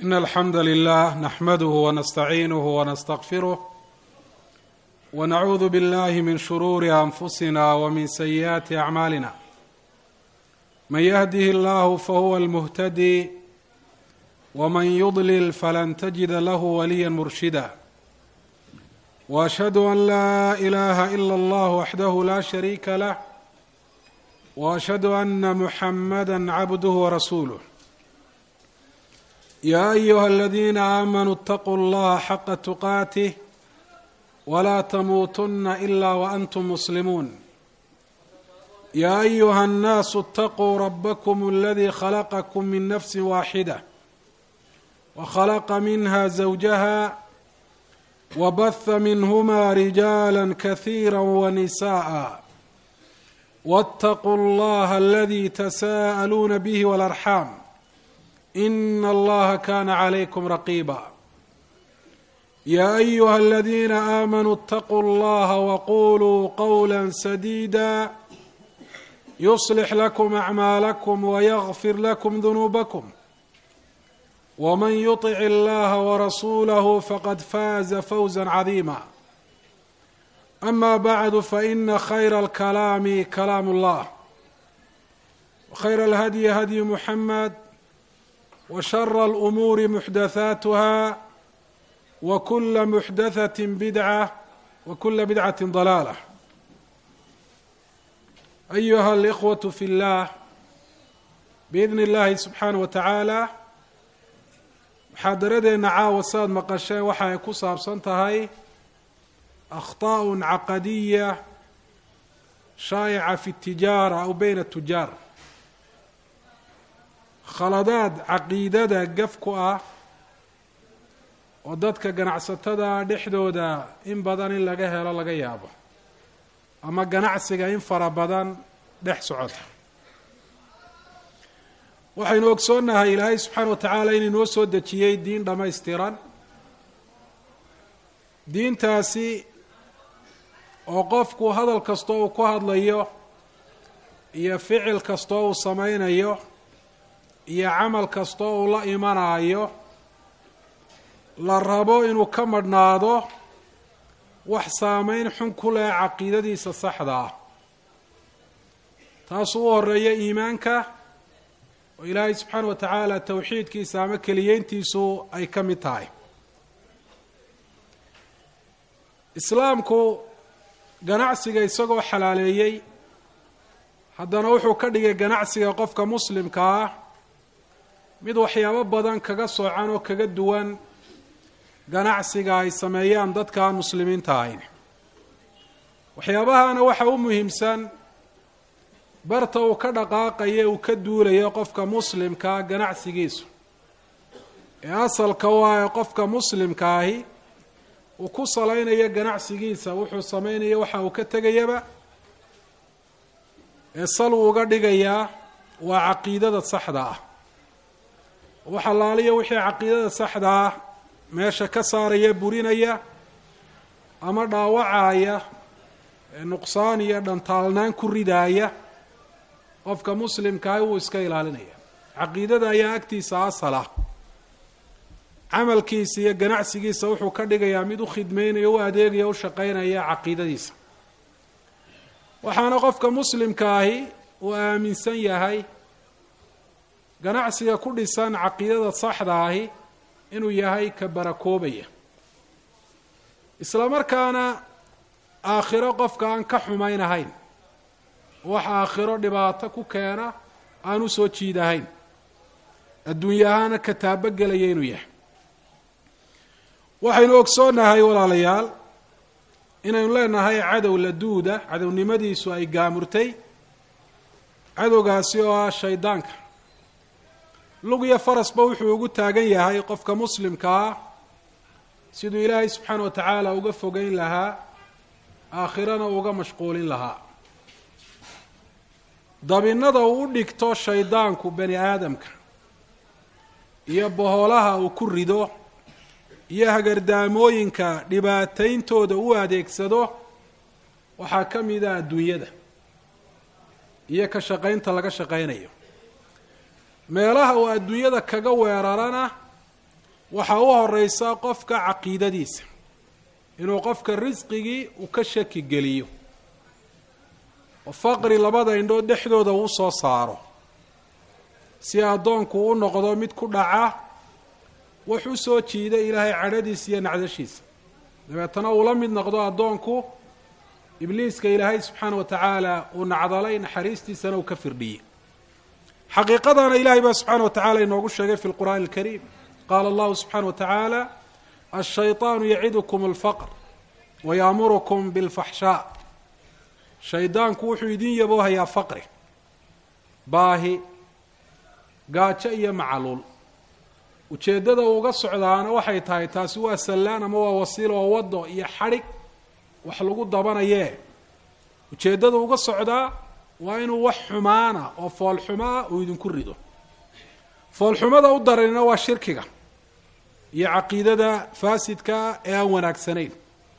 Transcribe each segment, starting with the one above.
إن الحمد لله نحمده ونستعينه ونستغفره ونعوذ بالله من شرور أنفسنا ومن سيئات أعمالنا من يهده الله فهو المهتدي ومن يضلل فلن تجد له وليا مرشدا واشهد ان لا اله الا الله وحده لا شريك له واشهد ان محمدا عبده ورسوله يا ايها الذين امنوا اتقوا الله حق تقاته ولا تموتن الا وانتم مسلمون يا ايها الناس اتقوا ربكم الذي خلقكم من نفس واحده وخلق منها زوجها وبث منهما رجالا كثيرا ونساء واتقوا الله الذي تساءلون به والارحام ان الله كان عليكم رقيبا يا ايها الذين امنوا اتقوا الله وقولوا قولا سديدا يصلح لكم اعمالكم ويغفر لكم ذنوبكم ومن يطع الله ورسوله فقد فاز فوزا عظيما اما بعد فان خير الكلام كلام الله وخير الهدي هدي محمد وشر الامور محدثاتها وكل محدثه بدعه وكل بدعه ضلاله ايها الاخوه في الله باذن الله سبحانه وتعالى muxaadaradeenna caawa saad maqasheen waxa ay ku saabsan tahay akhطaء caqadiya shaa'ica fi اtijaara aw beyna tujaar khaladaad caqiidada gaf ku ah oo dadka ganacsatada dhexdooda in badan in laga helo laga yaabo ama ganacsiga in fara badan dhex socota waxaynu ogsoonnahay ilaahay subxaana wa tacaala inuu noo soo dejiyey diin dhammaystiran diintaasi oo qofku hadal kastoo uu ku hadlayo iyo ficil kastoo uu sameynayo iyo camal kastoo uu la imanaayo la rabo inuu ka madhnaado wax saameyn xun ku leh caqiidadiisa saxda ah taasuu u horeeya iimaanka oo ilaahay subxaana wa tacaala towxiidkiisa ama keliyeyntiisu ay ka mid tahay islaamku ganacsiga isagoo xalaaleeyey haddana wuxuu ka dhigay ganacsiga qofka muslimka ah mid waxyaabo badan kaga soocan oo kaga duwan ganacsiga ay sameeyaan dadka aan muslimiinta ahayn waxyaabahana waxa u muhiimsan barta uu ka dhaqaaqayo uu ka duulayo qofka muslimka ganacsigiisu ee asalka waa ee qofka muslimka ahi uu ku salaynayo ganacsigiisa wuxuu sameynayo waxa uu ka tegayaba ee sal uu uga dhigayaa waa caqiidada saxda ah wax allaaliya wixii caqiidada saxda ah meesha ka saaraya burinaya ama dhaawacaya ee nuqsaan iyo dhantaalnaan ku ridaaya qofka muslimkaah wuu iska ilaalinaya caqiidada ayaa agtiisa asal ah camalkiisa iyo ganacsigiisa wuxuu ka dhigayaa mid u khidmeynaya u adeegaya u shaqeynaya caqiidadiisa waxaana qofka muslimka ahi uu aaminsan yahay ganacsiga ku dhisan caqiidada saxda ahi inuu yahay ka barakoobaya isla markaana aakhiro qofka aan ka xumaynahayn wax aakhiro dhibaato ku keena aan u soo jiidahayn adduunya ahaana ka taabogelaya inuu yahay waxaynu ogsoonnahay walaalayaal inaynu leenahay cadow laduuda cadownimadiisu ay gaamurtay cadowgaasi oo ah shaydaanka lug iyo farasba wuxuu ugu taagan yahay qofka muslimka ah siduu ilaahay subxaana wa tacaala uga fogeyn lahaa aakhirana uga mashquulin lahaa dabinada uu u dhigto shaydaanku bani aadamka iyo boholaha uu ku rido iyo hagardaamooyinka dhibaatayntooda u adeegsado waxaa ka mid a adduunyada iyo ka shaqaynta laga shaqaynayo meelaha uu adduunyada kaga weerarana waxaa u horeysa qofka caqiidadiisa inuu qofka risqigii uu ka shaki geliyo oo faqri labada indhood dhexdooda uu soo saaro si addoonku u noqdo mid ku dhaca wax u soo jiida ilaahay cadhadiisa iyo nacdashiisa dabeetana uu la mid noqdo addoonku ibliiska ilaahay subxaana wa tacaala uu nacdalay naxariistiisana uu ka firdhiyey xaqiiqadana ilahay baa subxaana wa tacala inoogu sheegay fi lqur'aani alkariim qaala allahu subxaana wa tacaala ashayطaanu yacidukum alfaqr wayaamurukum bilfaxshaa shaydaanku wuxuu idin yaboohayaa faqri baahi gaajo iyo macaluul ujeeddada uga socdaana waxay tahay taasi waa sallaan ama waa wasiilo oo waddo iyo xadhig wax lagu dabanayee ujeeddada uga socdaa waa inuu wax xumaana oo foolxumaa uu idinku rido foolxumada u daranina waa shirkiga iyo caqiidada faasidka ee aan wanaagsanayn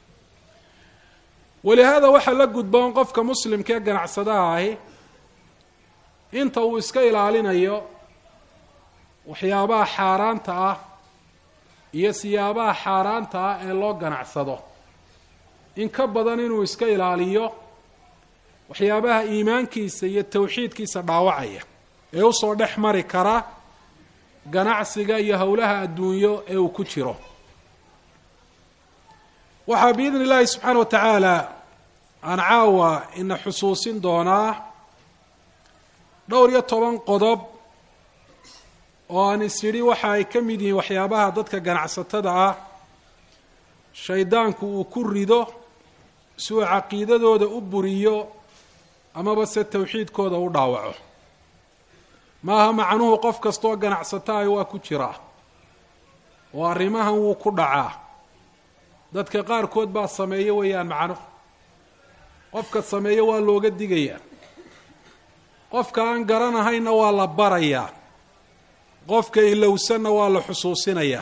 walihaada waxaa la gudboon qofka muslimka ee ganacsadaha ahi inta uu iska ilaalinayo waxyaabaha xaaraanta ah iyo siyaabaha xaaraanta ah ee loo ganacsado in ka badan inuu iska ilaaliyo waxyaabaha iimaankiisa iyo tawxiidkiisa dhaawacaya ee usoo dhex mari kara ganacsiga iyo howlaha adduunyo ee uu ku jiro waxaa biidni illaahi subxaana wa tacaala aan caawa ina xusuusin doonaa dhowr iyo toban qodob oo aan is idhi waxa ay ka mid yihiin waxyaabaha dadka ganacsatada ah shaydaanku uu ku rido si uu caqiidadooda u buriyo amaba se tawxiidkooda u dhaawaco maaha macnuhu qof kastaoo ganacsataayo waa ku jiraa oo arrimahan wuu ku dhacaa dadka qaarkood baa sameeyo weeyaan macnuhu qofka sameeyo waa looga digayaa qofka aan garanahayna waa la barayaa qofka ilowsanna waa la xusuusinayaa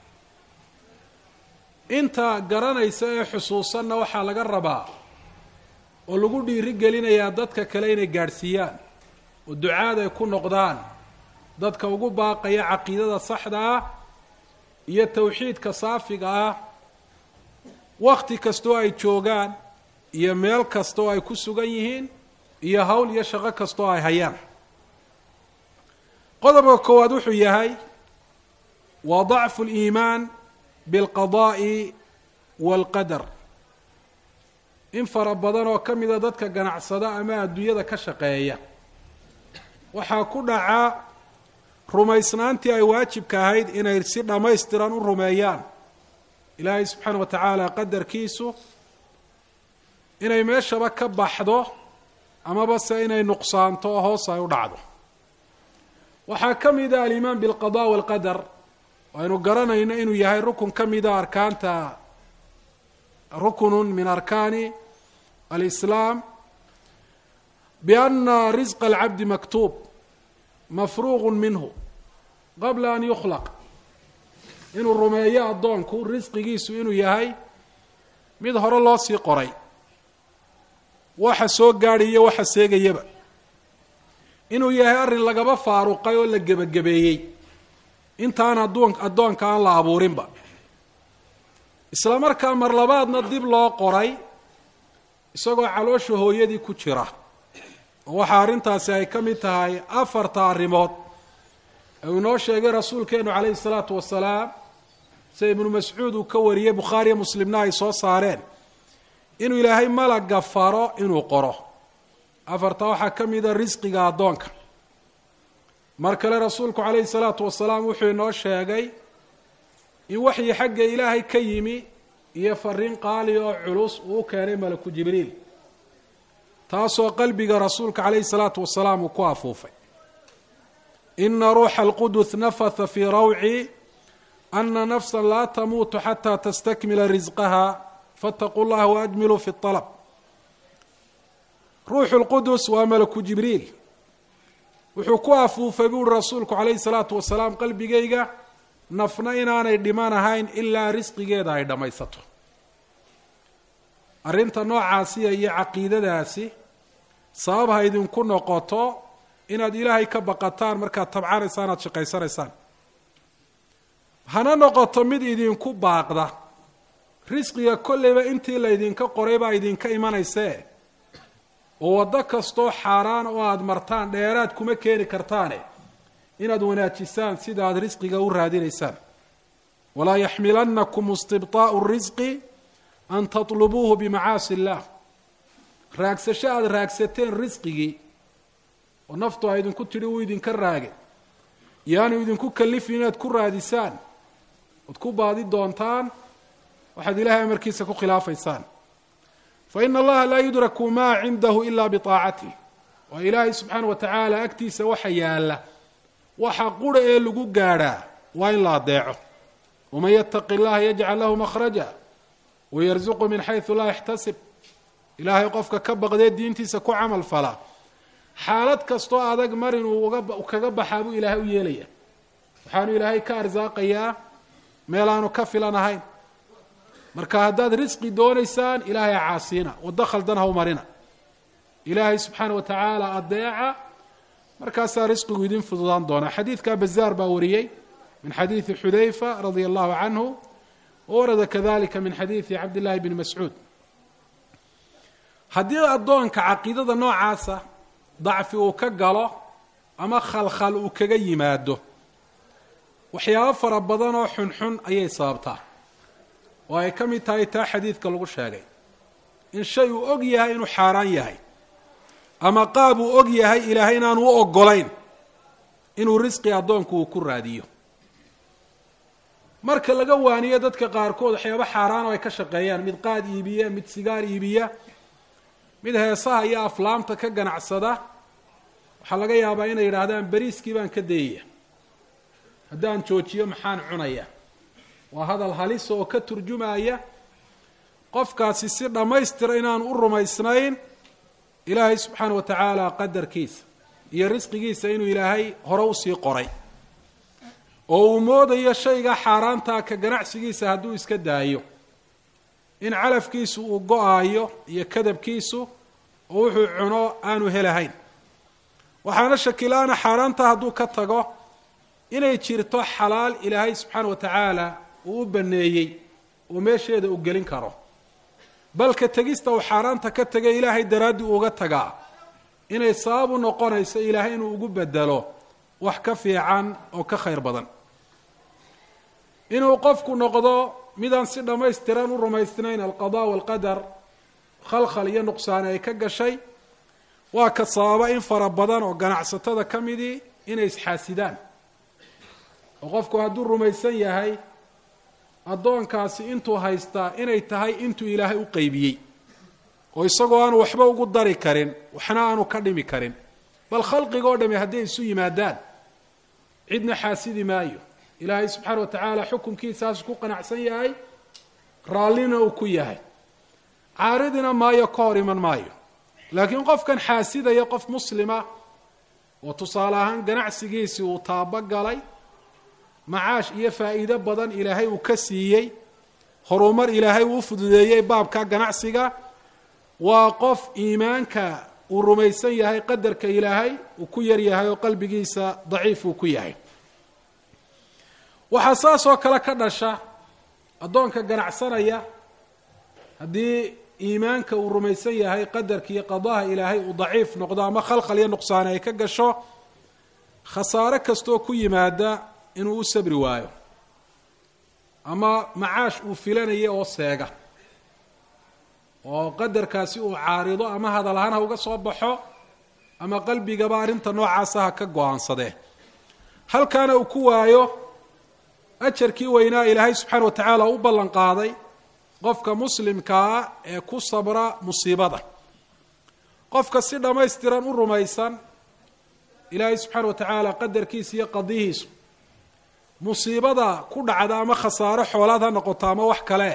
inta garanaysa ee xusuusanna waxaa laga rabaa oo lagu dhiiri gelinayaa dadka kale inay gaadhsiiyaan oo ducaad ay ku noqdaan dadka ugu baaqaya caqiidada saxda ah iyo tawxiidka saafiga ah wakti kastoo ay joogaan iyo meel kastaoo ay ku sugan yihiin iyo hawl iyo shaqo kastaoo ay hayaan qodobka koowaad wuxuu yahay waa dacfu liimaan bilqadaa'i waalqadar in fara badan oo ka mida dadka ganacsada ama adduunyada ka shaqeeya waxaa ku dhacaa rumaysnaantii ay waajibka ahayd inay si dhammaystiran u rumeeyaan ilaahay subxaana wa tacaala qadarkiisu inay meeshaba ka baxdo amaba se inay nuqsaanto oo hoos ay u dhacdo waxaa ka mida alimaan bilqada walqadar aynu garanayno inuu yahay rukun ka mida arkaanta rukunun min arkaani alislaam biana risqa alcabdi maktuub mafruuqu minhu qabla an yukhlaq inuu rumeeyo addoonku risqigiisu inuu yahay mid hore loo sii qoray waxa soo gaadhiyo waxa seegayaba inuu yahay arrin lagaba faaruqay oo la gebagabeeyey intaan adduun addoonka aan la abuurinba isla markaa mar labaadna dib loo qoray isagoo caloosha hooyadii ku jira oo waxaa arrintaasi ay ka mid tahay afarta arrimood ee uu inoo sheegay rasuulkeenu calayhi salaatu wasalaam sida ibnu mascuud uu ka wariyey bukhaariyo muslimna ay soo saareen inuu ilaahay malaga faro inuu qoro afarta waxaa ka mida risqiga addoonka mar kale rasuulku calayhi salaatu wasalaam wuxuu inoo sheegay in waxyi xagga ilaahay ka yimi iyo fariin qaali oo culus uu u keenay malaku jibriil taasoo qalbiga rasuulka calayhi salaatu wasalaam uu ku afuufay ina ruuxa alqudus nafatha fii rawci ana nafsa laa tamuutu xataa tastakmila risqaha faataquu llaha waajmiluu fi alab ruuxu lqudus waa malaku jibriil wuxuu ku afuufay buuhi rasuulku calayhi salaatu wasalaam qalbigayga nafna inaanay dhiman ahayn ilaa risqigeeda ay dhammaysato arrinta noocaasiya iyo caqiidadaasi sabab ha idinku noqoto inaad ilaahay ka baqataan markaad tabcanaysaan aada shaqaysanaysaan hana noqoto mid idinku baaqda risqiga kolleyba intii laydinka qoray baa idinka imanaysee oo waddo kastoo xaaraan oo aada martaan dheeraad kuma keeni kartaane inaad wanaajisaan sida aada risqiga u raadinaysaan walaa yaxmilannakum istibطaa'u risqi an tatlubuuhu bimacaasi illaah raagsasho aada raagsateen risqigii oo naftu a idinku tidhi uu idinka raage yaanu idinku kalifin inaad ku raadisaan oad ku baadi doontaan waxaad ilahay amarkiisa ku khilaafaysaan fa ina allaha laa yudraku maa cindahu ila biطaacatih waa ilaahay subxaana wa tacaala agtiisa waxa yaala waxa qura ee lagu gaadhaa waa in la adeeco waman yataqi اllaha yajcal lahu makhraja wayarzuqu min xaysu laa yaxtasib ilaahay qofka ka baqdee diintiisa ku camal fala xaalad kastoo adag mar inuu kaga baxaa buu ilaahay u yeelaya waxaanu ilaahay ka arsaaqayaa meel aanu ka filan ahayn marka haddaad risqi doonaysaan ilaahay ha caasiina waddo khaldan ha u marina ilaahay subxaana wa tacaala adeeca markaasaa risqigu idin fududaan doonaa xadiidka bazaar baa wariyey min xadiidi xudayfa radia allahu canhu warada kadalika min xadiidi cabd llahi bni mascuud haddii addoonka caqiidada noocaasa dacfi uu ka galo ama khalkhal uu kaga yimaado waxyaabo fara badan oo xunxun ayay sababtaa oo ay ka mid tahay taa xadiidka lagu sheegay in shay uu og yahay inuu xaaraan yahay ama qaab uu og yahay ilaahay inaanu u ogolayn inuu risqi addoonku uu ku raadiyo marka laga waaniyo dadka qaarkood waxyaabo xaaraan oo ay ka shaqeeyaan mid qaad iibiya mid sigaar iibiya mid heesaha iyo aflaamta ka ganacsada waxaa laga yaabaa inay yidhaahdaan beriiskii baan ka dayaya haddaan joojiyo maxaan cunaya waa hadal halisa oo ka turjumaya qofkaasi si dhammaystira inaanu u rumaysnayn ilaahay subxaana wa tacaala qadarkiisa iyo risqigiisa inuu ilaahay hore usii qoray oo uu moodayo shayga xaaraantaa ka ganacsigiisa hadduu iska daayo in calafkiisu uu go-aayo iyo kadabkiisu oo wuxuu cuno aanu helahayn waxaana shakilaana xaaraanta hadduu ka tago inay jirto xalaal ilaahay subxaana wa tacaala uu u baneeyey oo meesheeda uu gelin karo balka tegista uu xaaraanta ka tegay ilaahay daraaddii uga tagaa inay sabab u noqonayso ilaahay inuu ugu bedelo wax ka fiican oo ka khayr badan inuu qofku noqdo midaan si dhammaystiran u rumaysnayn alqada walqadar khalkhal iyo nuqsaani ay ka gashay waa ka sababa in fara badan oo ganacsatada ka midii inay isxaasidaan oo qofku hadduu rumaysan yahay addoonkaasi intuu haystaa inay tahay intuu ilaahay u qeybiyey oo isagoo aanu waxba ugu dari karin waxna aanu ka dhimi karin bal khalqiga oo dhami hadday isu yimaadaan cidna xaasidi maayo ilaahay subxaana wa tacaala xukunkiisaas ku qanacsan yahay raallina uu ku yahay caaridina maayo ka hor iman maayo laakiin qofkan xaasidaya qof muslima oo tusaale ahaan ganacsigiisii uu taabogalay macaash iyo faa'iido badan ilaahay uu ka siiyey horumar ilaahay uu u fududeeyey baabka ganacsiga waa qof iimaanka uu rumaysan yahay qadarka ilaahay uu ku yar yahay oo qalbigiisa daciif uu ku yahay waxaa saas oo kale ka dhasha addoonka ganacsanaya haddii iimaanka uu rumaysan yahay qadarka iyo qadaha ilaahay uu daciif noqdo ama khalkhal iyo nuqsaani ay ka gasho khasaare kastoo ku yimaada inuu u sabri waayo ama macaash uu filanaya oo seega oo qadarkaasi uu caarido ama hadal ahaan ha uga soo baxo ama qalbigaba arrinta noocaasa ha ka go-aansadee halkaana uu ku waayo ajarkii weynaa ilaahay subxaana wa tacaala u ballan qaaday qofka muslimkaa ee ku sabra musiibada qofka si dhammaystiran u rumaysan ilaahay subxaana wa tacaala qadarkiisa iyo qadihiisu musiibada ku dhacda ama khasaaro xoolaad ha noqoto ama wax kale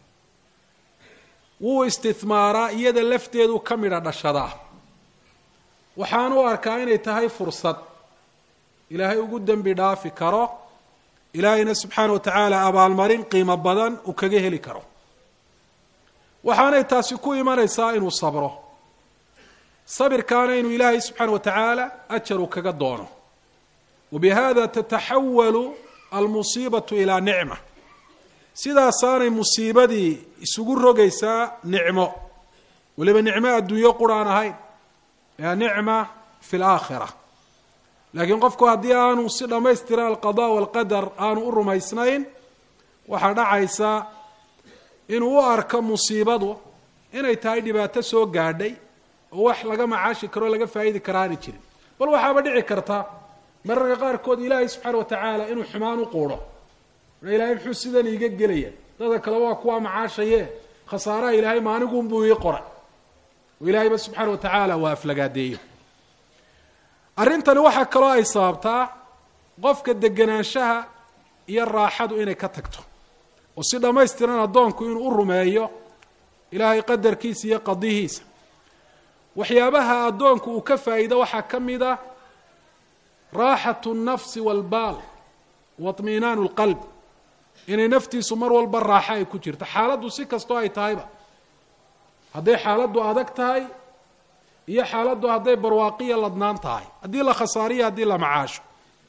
wuu istimaaraa iyada lafteedu ka midha dhashadaa waxaan u arkaa inay tahay fursad ilaahay ugu dembi dhaafi karo ilaahayna subxaana wa tacaala abaalmarin qiimo badan uu kaga heli karo waxaanay taasi ku imanaysaa inuu sabro sabirkaana inuu ilaahay subxaana wa tacaala ajar uu kaga doono wabihada tataxawalu almusiibatu ilaa nicma sidaasaanay musiibadii isugu rogaysaa nicmo weliba nicmo adduunyo quraan ahayn ee nicma fi laakhira laakiin qofku haddii aanu si dhammaystira alqada walqadar aanu u rumaysnayn waxaa dhacaysa inuu u arko musiibadu inay tahay dhibaato soo gaadhay oo wax laga macaashi karo o laga faa'idi kara aani jirin bal waxaaba dhici karta mararka qaarkood ilaahay subxaana watacaala inuu xumaan u quudho ilaahay muxuu sidan iiga gelaya dadka kale waa kuwaa macaashaye khasaaraha ilaahay maanigunbuu ii qoray oo ilaahayba subxaana watacaala waa aflagaadeeyo arrintani waxaa kaloo ay sababtaa qofka deganaanshaha iyo raaxadu inay ka tagto oo si dhammaystiran addoonku inuu u rumeeyo ilaahay qadarkiisa iyo qadihiisa waxyaabaha addoonku uu ka faa'iido waxaa ka mid a raaxatu nnafsi waalbaal wa طmiinaanu اlqalb inay naftiisu mar walba raaxo ay ku jirto xaaladdu si kastoo ay tahayba hadday xaaladdu adag tahay iyo xaaladdu hadday barwaaqiya ladnaan tahay haddii la khasaariyo haddii la macaasho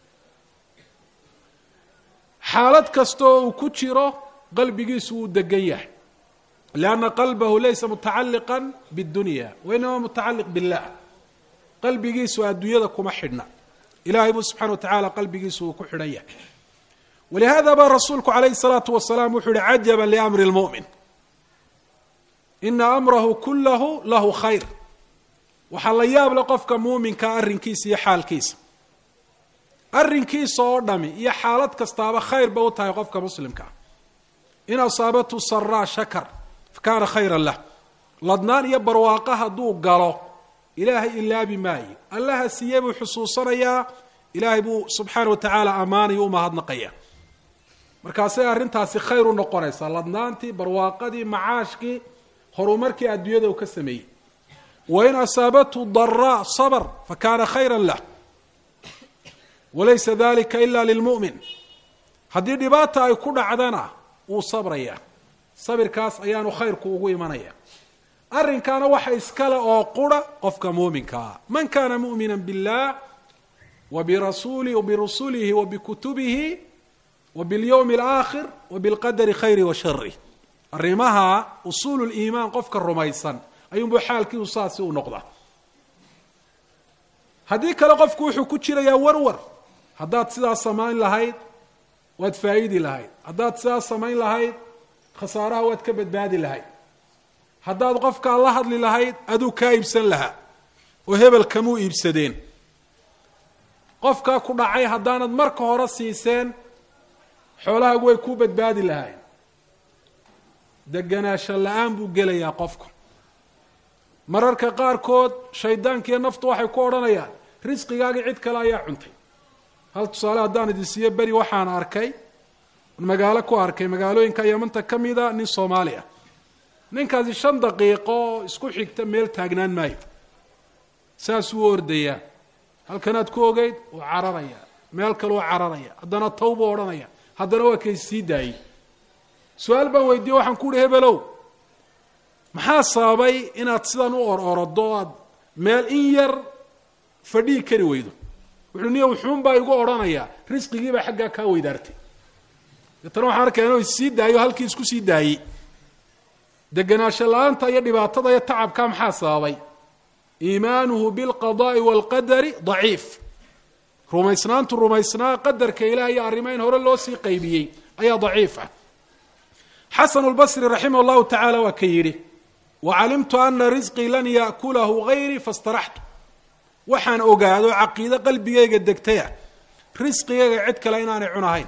xaalad kastaoo uu ku jiro qalbigiisu wuu degan yahay lianna qalbahu laysa mutacalliqan biاdunya wa inama mutacalliq billah qalbigiisu adduunyada kuma xidhna ilahay buu subxana wa tacaala qalbigiisu uu ku xidhan yahay walihada baa rasuulku calayhi الsalaatu wasalaam wuxuu yihi cajaba liamri اlmu'min ina amrahu kulahu lahu khayr waxaa la yaab le qofka muuminkaa arrinkiisa iyo xaalkiisa arrinkiisa oo dhami iyo xaalad kastaaba khayr ba u tahay qofka muslimkaa in asaabatu saraa shakar fa kaana khayran lah ladnaan iyo barwaaqo hadduu galo ilaahay ilaabi maayo allaha siiye buu xusuusanayaa ilaahay buu subxaana wa tacaala ammaanayo u mahadnaqaya markaasay arrintaasi khayr u noqonaysaa ladnaantii barwaaqadii macaashkii horumarkii adduunyada uu ka sameeyey wain asaabathu daraa sabr fakana khayra lah walaysa dalika ila lilmu'min haddii dhibaata ay ku dhacdana wuu sabraya sabirkaas ayaanu khayrku ugu imanaya arrinkaana waxa iskale oo qura qofka muuminkaa man kana mu'mina biاllah wabirasuli wabirusulihi wabikutubihi wabiاlyowmi اlآakhir wabiاlqadari khayri wa shari arrimaha usuulu liimaan qofka rumaysan ayuunbuu xaalkiisu saasi u noqdaa haddii kale qofku wuxuu ku jirayaa warwar haddaad sidaas samayn lahayd waad faa'idi lahayd haddaad sidaas samayn lahayd khasaaraha waad ka badbaadi lahayd haddaad qofkaa la hadli lahayd aduu kaa iibsan lahaa oo hebel kamuu iibsadeen qofkaa ku dhacay haddaanad marka hore siiseen xoolahaagu way kuu badbaadi lahayd deganaasho la-aan buu gelayaa qofku mararka qaarkood shaydaankiiyo naftu waxay ku odhanayaan risqigaagii cid kale ayaa cuntay hal tusaale haddaan idin siiyo beri waxaan arkay magaalo ku arkay magaalooyinka yamanta ka mida nin soomaali ah ninkaasi shan daqiiqo oo isku xigta meel taagnaan maayo saasuu ordayaa halkanaad ku ogeyd uu cararaya meel kale uu cararaya haddana taw buu odhanaya haddana waa kay sii daayey su-aal baan weydiiye waxaan ku uhi hebelow maxaa sababay inaad sidan u or orodo aad meel in yar fadhii kari weydo wuxuu niya wuxuun baa igu odhanayaa risqigiibaa xaggaa kaa weydaartay deetana waxaan arkaya inuu issii daayo halkii isku sii daayey deganaansho la-aanta iyo dhibaatada iyo tacabkaa maxaa sababay iimaanuhu bilqadaai waalqadari daciif rumaysnaantu rumaysnaa qadarka ilaah iyo arrimo in hore loo sii qaybiyey ayaa daciif ah xasan lbasri raximah llahu tacaala waa ka yidhi wacalimtu ana risqii lan ya'kulahu gayrii fastaraxtu waxaan ogaado caqiido qalbigayga degtaya risqigayga cid kale inaanay cunahayn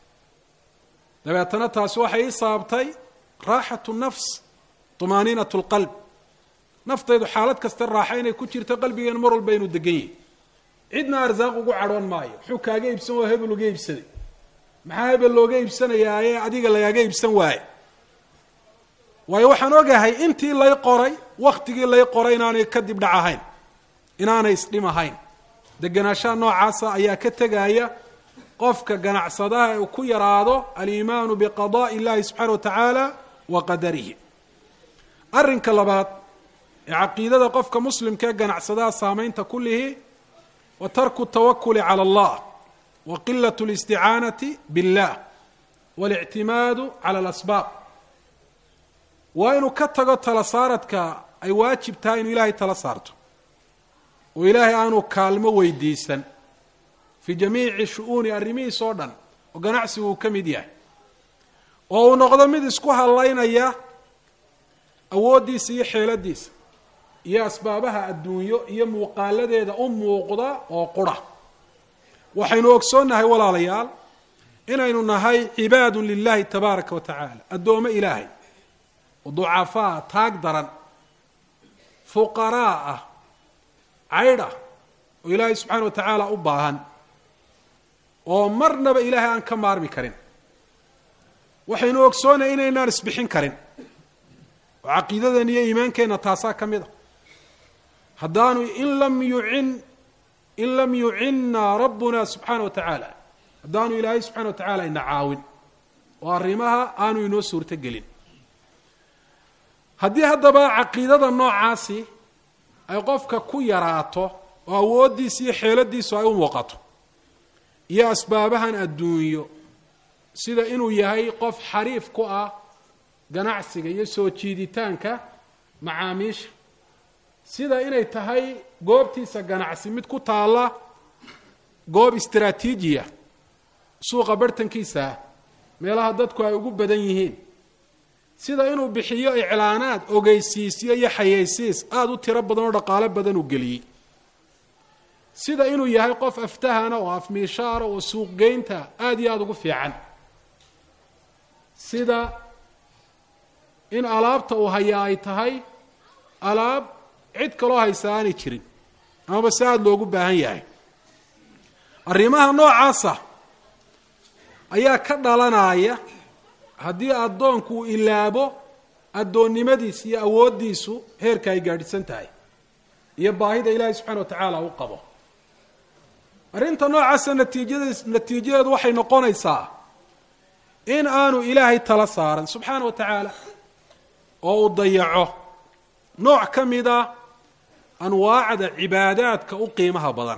dabeetana taasi waxay ii sababtay raaxatu nafs tumaaniinat lqalb naftaydu xaalad kasta raaxa inay ku jirto qalbigeena mar walba inuu degan yahy cidna arsaaq ugu cadhoon maayo muxuu kaaga iibsan waa hebel uga iibsaday maxaa hebel looga iibsanayaa ee adiga lagaaga iibsan waaye waayo waxaan ogahay intii lay qoray waktigii lay qoray inaanay kadib dhac ahayn inaanay isdhim ahayn deganaanshaha noocaasa ayaa ka tegaya qofka ganacsadaha ee uu ku yaraado aliimaanu biqadaءi اllahi subxaana wa tacaala wa qadarihi arrinka labaad ee caqiidada qofka muslimka ee ganacsadaha saameynta kulihi wa tarku tawakuli calى اllah wa qilat اlisticaanati biاllah waاlictimaadu cala alasbaab waa inuu ka tago tala saaradka ay waajib tahay inuu ilaahay tala saarto oo ilaahay aanu kaalmo weydiisan fii jamiici shu-uuni arrimihiis oo dhan oo ganacsigu uu ka mid yahay oo uu noqdo mid isku hallaynaya awooddiisa iyo xeeladiisa iyo asbaabaha adduunyo iyo muuqaaladeeda u muuqda oo qura waxaynu ogsoonnahay walaalayaal inaynu nahay cibaadun lilahi tabaaraka wa tacaala addoommo ilaahay oo ducafaa taag daran fuqaraa ah caydh ah oo ilaahay subxaana wa tacaala u baahan oo marnaba ilaahay aan ka maarmi karin waxaynu ogsoonay inaynaan isbixin karin oo caqiidadan iyo iimaankeenna taasaa ka mid a haddaanu in lam yucin in lam yucinna rabbuna subxaana wa tacaala haddaanu ilaahay subxana wa tacaala ina caawin oo arrimaha aanu inoo suurto gelin haddii haddaba caqiidada noocaasi ay qofka ku yaraato oo awooddiisa iyo xeeladiisu ay u muuqato iyo asbaabahan adduunyo sida inuu yahay qof xariif ku ah ganacsiga iyo soo jiiditaanka macaamiisha sida inay tahay goobtiisa ganacsi mid ku taalla goob istaraatiijiya suuqa bartankiisaah meelaha dadku ay ugu badan yihiin sida inuu bixiyo iclaanaad ogeysiisyo iyo xayeysiis aada u tiro badan oo dhaqaalo badan uu geliyey sida inuu yahay qof aftahana oo afmiishaara oo suuqgeynta aada iyo aada ugu fiican sida in alaabta uu hayaa ay tahay alaab cid kaloo haysa aanay jirin amaba si aada loogu baahan yahay arrimaha noocaasa ayaa ka dhalanaya haddii addoonku uu ilaabo addoonnimadiisa iyo awooddiisu heerka ay gaadhisan tahay iyo baahida ilaahay subxana wa tacaala u qabo arrinta noocaasa natiijades natiijadeedu waxay noqonaysaa in aanu ilaahay tala saaran subxaana wa tacaala oo uu dayaco nooc ka mida anwaacda cibaadaadka u qiimaha badan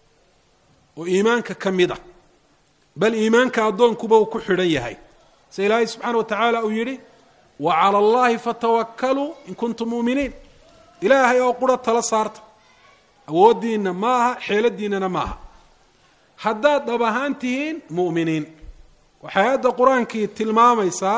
oo iimaanka ka mid a bal iimaanka addoonkuba uu ku xidhan yahay se ilaahay subxaana wa tacaala uu yidhi wa cala allahi fatawakkaluu in kuntum muuminiin ilaahay oo qura tala saarta awooddiinna maaha xeeladiinnana maaha haddaad dhab ahaan tihiin mu'miniin waxay aayadda qur-aankii tilmaamaysaa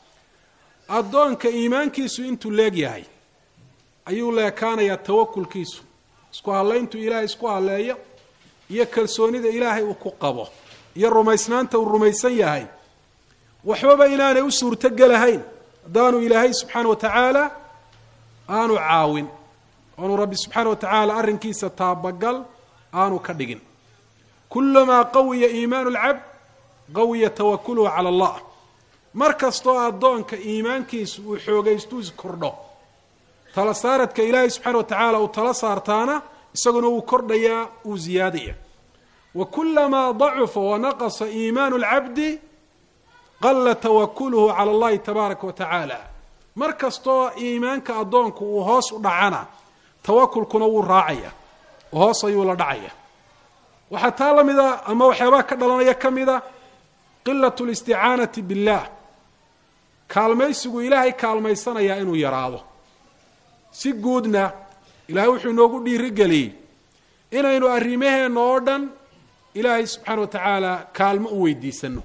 addoonka iimaankiisu intuu leeg yahay ayuu leekaanayaa tawakulkiisu isku hadlayntuu ilaahay isku hadleeyo iyo kalsoonida ilaahay uu ku qabo iyo rumaysnaanta uu rumaysan yahay waxbaba inaanay u suurtogelahayn haddaanu ilaahay subxaana wa tacaala aanu caawin oanu rabbi subxaana wa tacaala arrinkiisa taabagal aanu ka dhigin kulamaa qawiya iimaanu lcabd qawiya tawakuluhu cala allah mar kastoo addoonka iimaankiisu uu xoogaystu kordho tala saaradka ilaahay subxaana wa tacaala uu tala saartaana isaguna wuu kordhayaa uu ziyaadaya wa kulamaa dacufa wanaqasa iimaanu lcabdi qalla tawakuluhu cala allahi tabaaraka wa tacaala mar kastoo iimaanka addoonku uu hoos u dhacana tawakulkuna wuu raacaya oo hoos ayuu la dhacaya waxaa taa la mida ama waxyaabaha ka dhalanaya ka mida qilat listicaanati billaah kaalmaysigu ilaahay kaalmaysanayaa inuu yaraado si guudna ilaahay wuxuu inoogu dhiirigeliyey inaynu arrimaheenna oo dhan ilaahay subxaana wa tacaala kaalmo u weydiisano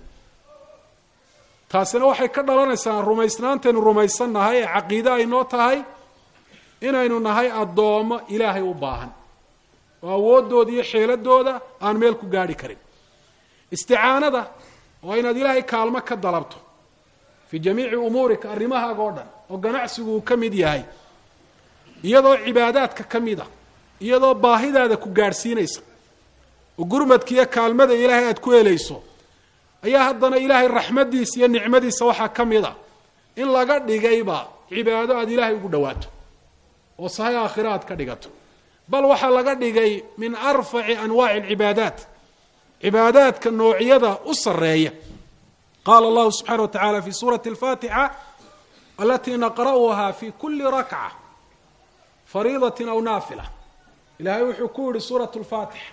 taasina waxay ka dhalanaysaa rumaysnaantaynu rumaysannahay ee caqiide ay noo tahay inaynu nahay addoommo ilaahay u baahan oo awooddooda iyo xeeladooda aan meel ku gaadhi karin isticaanada waa inaad ilaahay kaalmo ka dalabto fii jamiici umuurika arrimahaaga oo dhan oo ganacsigu uu ka mid yahay iyadoo cibaadaadka ka mid a iyadoo baahidaada ku gaadhsiinaysa oo gurmadka iyo kaalmada ilaahay aad ku helayso ayaa haddana ilaahay raxmaddiisa iyo nicmadiisa waxaa ka mid a in laga dhigayba cibaado aad ilaahay ugu dhowaato oo sahay aakhira aad ka dhigato bal waxaa laga dhigay min arfaci anwaaci alcibaadaat cibaadaadka noocyada u sarreeya qaala allahu subxana wa tacala fi suurati alfaatixa alatii naqra'uha fi kuli rakca fariidatin aw naafila ilaahay wuxuu ku yihi suurat lfaatixa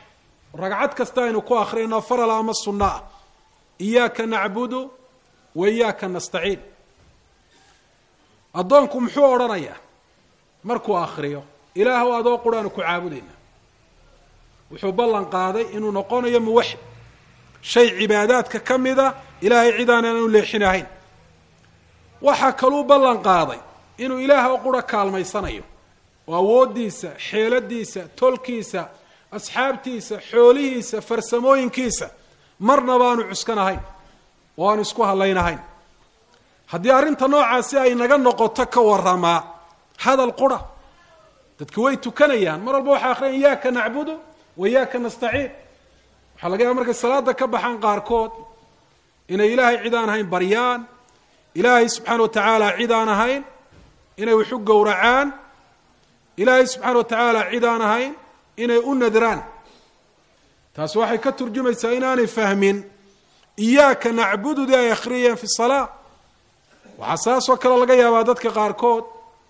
ragcad kasta aynu ku akhriyno farala ama sunno ah iyaaka nacbudu wa iyaaka nastaciin addoonku muxuu odhanayaa markuu akhriyo ilaahw adoo quraanu ku caabudayna wuxuu ballan qaaday inuu noqonayo muwaxid shay cibaadaadka ka mida ilaahay cid aanan u leexinahayn waxaa kaluu ballan qaaday inuu ilaah oo qura kaalmaysanayo oo awooddiisa xeeladiisa tolkiisa asxaabtiisa xoolihiisa farsamooyinkiisa marnaba aanu cuskanahayn oo aanu isku hadlaynahayn haddii arrinta noocaasi ay naga noqoto ka waramaa hadal qura dadki way tukanayaan mar walba waxay akhriyan iyaaka nacbudu wa iyaaka nastaciin waxaa laga yaaba markay salaada ka baxaan qaarkood inay ilaahay cid aan ahayn baryaan ilaahay subxaana wa tacaala cid aan ahayn inay waxu gowracaan ilaahay subxaana wa tacaala cid aan ahayn inay u nadraan taasi waxay ka turjumaysaa inaanay fahmin iyaaka nacbududii ay akhriyeen fi salaa waxaa saasoo kale laga yaabaa dadka qaarkood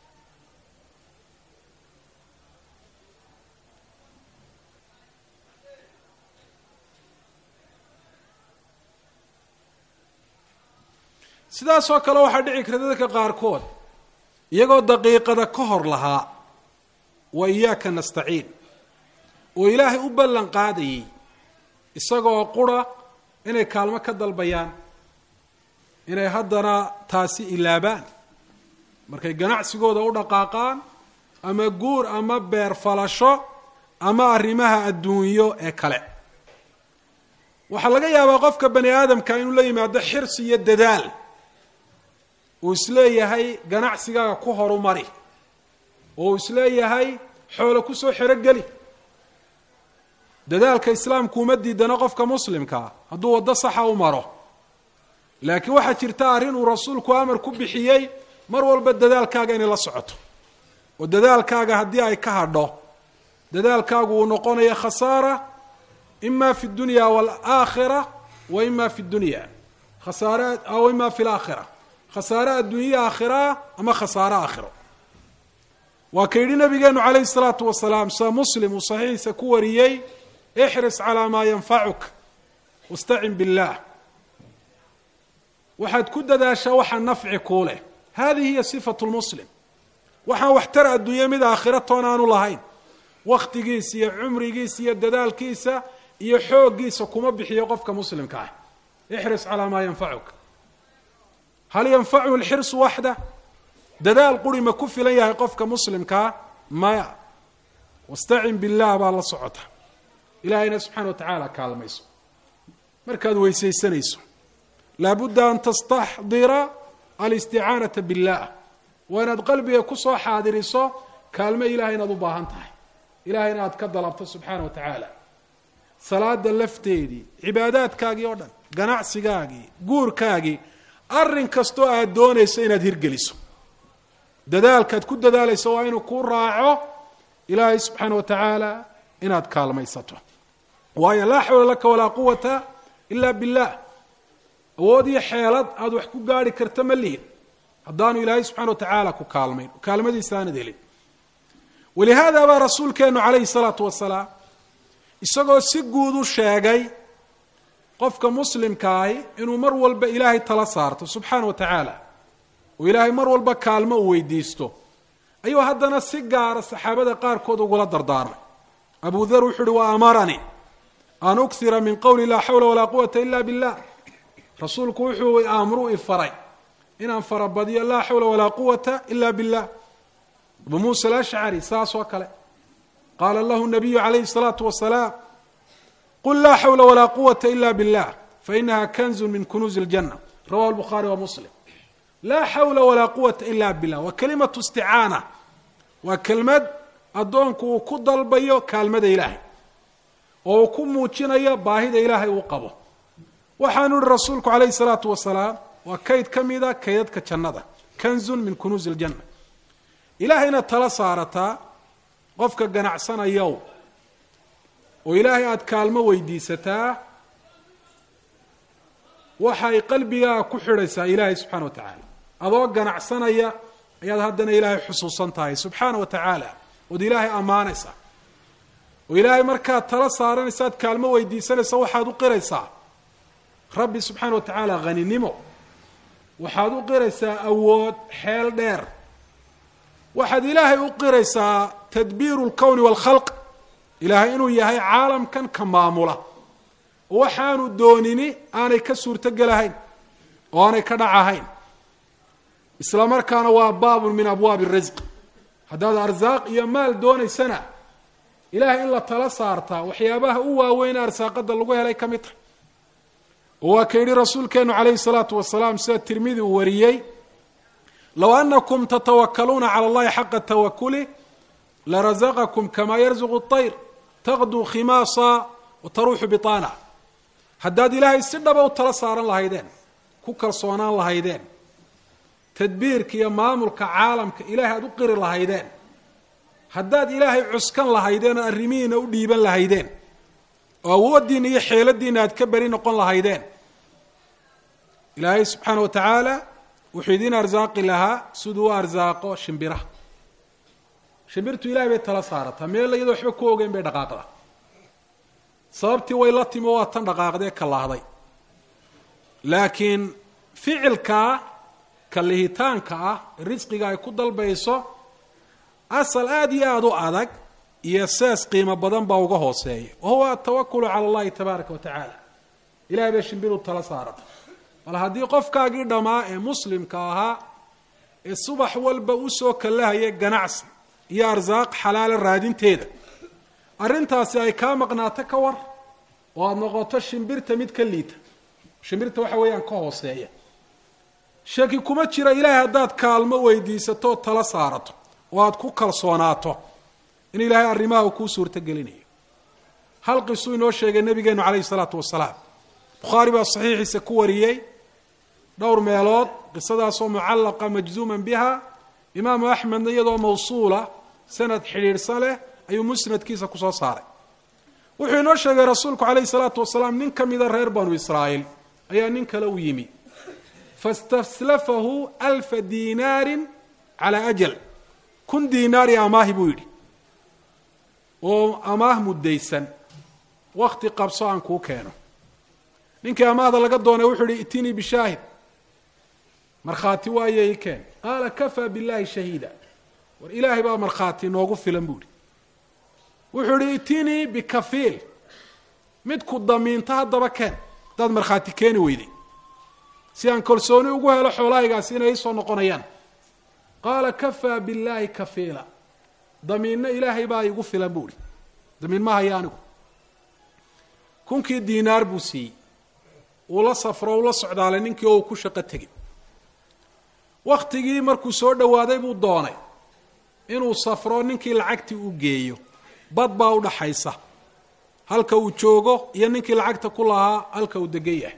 sidaasoo kale waxaa dhici karta dadka qaarkood iyagoo daqiiqada ka hor lahaa wa iyaaka nastaciin oo ilaahay u ballan qaadayay isagoo qura inay kaalmo ka dalbayaan inay haddana taasi ilaabaan markay ganacsigooda u dhaqaaqaan ama guur ama beer falasho ama arrimaha adduunyo ee kale waxaa laga yaabaa qofka bani aadamka inuu la yimaado xirsi iyo dadaal uu isleeyahay ganacsigaaga ku horumari oo uu isleeyahay xoolo kusoo xerogeli dadaalka islaamku uma diidana qofka muslimkaa hadduu waddo saxa u maro laakiin waxaa jirta arrin uu rasuulku amar ku bixiyey mar walba dadaalkaaga inay la socoto oo dadaalkaaga haddii ay ka hadho dadaalkaagu uu noqonayo khasaara ima fi dunya waalaakhira wa ima fi dunya khasaare aw ima fi laakhira khasaare adduunye aakhiraa ama khasaare aakhiro waa ka yidhi nabigeenu calayhi salaatu wasalaam sa muslim uu saxiixiisa ku wariyey ixris calaa maa yanfacuka wastacin billaah waxaad ku dadaashaa waxaa nafci kuu leh hadihi hiya sifatu lmuslim waxaan waxtar adduunye mid aakhira toon aanu lahayn wakhtigiisa iyo cumrigiisa iyo dadaalkiisa iyo xooggiisa kuma bixiyo qofka muslimka ah ixris calaa maa yanfacuka hal yanfachu lxirsu waxda dadaal quri ma ku filan yahay qofka muslimkaa maya wastacin billaah baa la socota ilaahayna subxana wa tacaala kaalmayso markaad weysaysanayso laabudda an tastaxdira alisticaanata billah waa inaad qalbiga kusoo xaadiriso kaalmo ilahay inaad u baahan tahay ilahayna aad ka dalabto subxaana wa tacaala salaada lafteedii cibaadaadkaagii oo dhan ganacsigaagii guurkaagii arrin kastoo aad doonayso inaad hirgeliso dadaalkaad ku dadaalayso waa inuu kuu raaco ilaahay subxaana wa tacaala inaad kaalmaysato waayo laa xawla laka walaa quwata ila billah awood iyo xeelad aada wax ku gaarhi karta ma lihin haddaanu ilaahay subxana wa tacaala ku kaalmayn kaalmadiisa aanad helin walihaada baa rasuulkeenu calayhi salaatu wasalaam isagoo si guud u sheegay qofka muslimkaahi inuu mar walba ilaahay tala saarto subxaana wa tacaala oo ilaahay mar walba kaalmo uu weydiisto ayuu haddana si gaara saxaabada qaarkood ugula dardaarmay abu dar wuxuu uhi wa amaranii an ukhira min qowli laa xawla walaa quwata ila billah rasuulku wuxuu aamruu ifaray inaan farabadiyo laa xawla walaa quwata ila billah abu muusa alashcari saas oo kale qaala lahu nabiyu calayhi الsalaatu wasalaam qul laa xawla walaa quwata ila billah fainaha kanzu min kunuuzi اljanna rawahu lbukhaari wa muslim laa xawla walaa quwata ila billah waa kelimatu isticaana waa kelmad addoonku uu ku dalbayo kaalmada ilaahay oo uu ku muujinayo baahida ilaahay uu qabo waxaanu ihi rasuulku calayhi salaatu wasalaam waa kayd ka mida kaydadka jannada kanzun min kunuuzi iljanna ilaahayna tala saarataa qofka ganacsanayow oo ilaahay aada kaalmo weydiisataa waxay qalbigaaga ku xidhaysaa ilaahay subxana wa tacaala adoo ganacsanaya ayaad haddana ilaahay xusuusan tahay subxaana wa tacaala ood ilaahay ammaanaysaa oo ilaahay markaad tala saaranaysaad kaalmo weydiisanaysa waxaad u qiraysaa rabbi subxaana wa tacaala haninimo waxaad u qiraysaa awood xeel dheer waxaad ilaahay u qiraysaa tadbiiru lkowni waalkhalq ilaahay inuu yahay caalamkan ka maamula oo waxaanu doonini aanay ka suurtogelahayn oo aanay ka dhacahayn isla markaana waa baabun min abwaabi risq haddaad arsaaq iyo maal doonaysana ilaahay in la tala saartaa waxyaabaha u waaweyn arsaaqada lagu helay ka mid tahay oo waa ka yidhi rasuulkeenu calayhi salaatu wasalaam sida tirmidi uu wariyey low anakum tatawakaluuna cala allahi xaqa tawakuli larazaqakum kamaa yarzuqu اطayr taqduu khimaasa wa taruuxu biطaana haddaad ilaahay si dhaba u tala saaran lahaydeen ku kalsoonaan lahaydeen tadbiirka iyo maamulka caalamka ilaahay aad u qiri lahaydeen haddaad ilaahay cuskan lahaydeen oo arrimihiina u dhiiban lahaydeen oo awooddiina iyo xeeladiina aad ka beri noqon lahaydeen ilaahay subxaana wa tacaala wuxuu idiin arsaaqi lahaa siduu u arsaaqo shimbiraha shimbirtu ilahay bay tala saarataa meel iyadoo waxba ku ogeyn bay dhaqaaqdaa sababtii way la timi waa tan dhaqaaqdee kallaahday laakiin ficilkaa kalihitaanka ah risqiga ay ku dalbayso asal aada iyo aada u adag iyo sees qiimo badan baa uga hooseeya wa huwa atawakulu cala allahi tabaaraka wa tacaala ilahay bay shimbiru tala saarata bal haddii qofkaagii dhammaa ee muslimka ahaa ee subax walba usoo kallahaya ganacsi iyo arsaaq xalaala raadinteeda arrintaasi ay kaa maqnaato ka war oo aada noqoto shimbirta mid ka liita shimbirta waxa weeyaan ka hooseeya shaki kuma jira ilaahay haddaad kaalmo weydiisato oo tala saarato oo aada ku kalsoonaato in ilaahay arrimaha uu kuu suurto gelinayo hal qisuu inoo sheegay nabigeenu calayhi salaatu wasalaam bukhaari baa saxiixiisa ku wariyey dhowr meelood qisadaasoo mucallaqa majzuuman biha imaamu axmedna iyadoo mawsuula sanad xidhiidhsan leh ayuu musnadkiisa kusoo saaray wuxuu inoo sheegay rasuulku calayhi salaatu wasalaam nin ka mida reer banu israa'iil ayaa nin kale u yimi fastaslafahu alfa diinaarin calaa ajal kun diinaari amaahi buu yidhi oo amaah muddaysan wakti qabso aan kuu keeno ninkii amaahda laga doonay wuxuu yihi itinii bishaahid markhaati waaye i keen qaala kafaa billahi shahiida war ilaahay baa markhaati noogu filan buu ihi wuxuu yihi itinii bikafiil mid ku damiinto haddaba keen haddaad markhaati keeni weyday si aan kalsooni ugu helo xoolahaygaasi inay isoo noqonayaan qaala kafaa billaahi kafiila damiinno ilaahay baa igu filan buu ihi damiin ma haya anigu kunkii diinaar buu siiyey uu la safro ula socdaalay ninkii oo uu ku shaqo tegay waktigii markuu soo dhowaaday buu doonay inuu safro ninkii lacagtii u geeyo bad baa u dhaxaysa halka uu joogo iyo ninkii lacagta ku lahaa halka uu degan yahay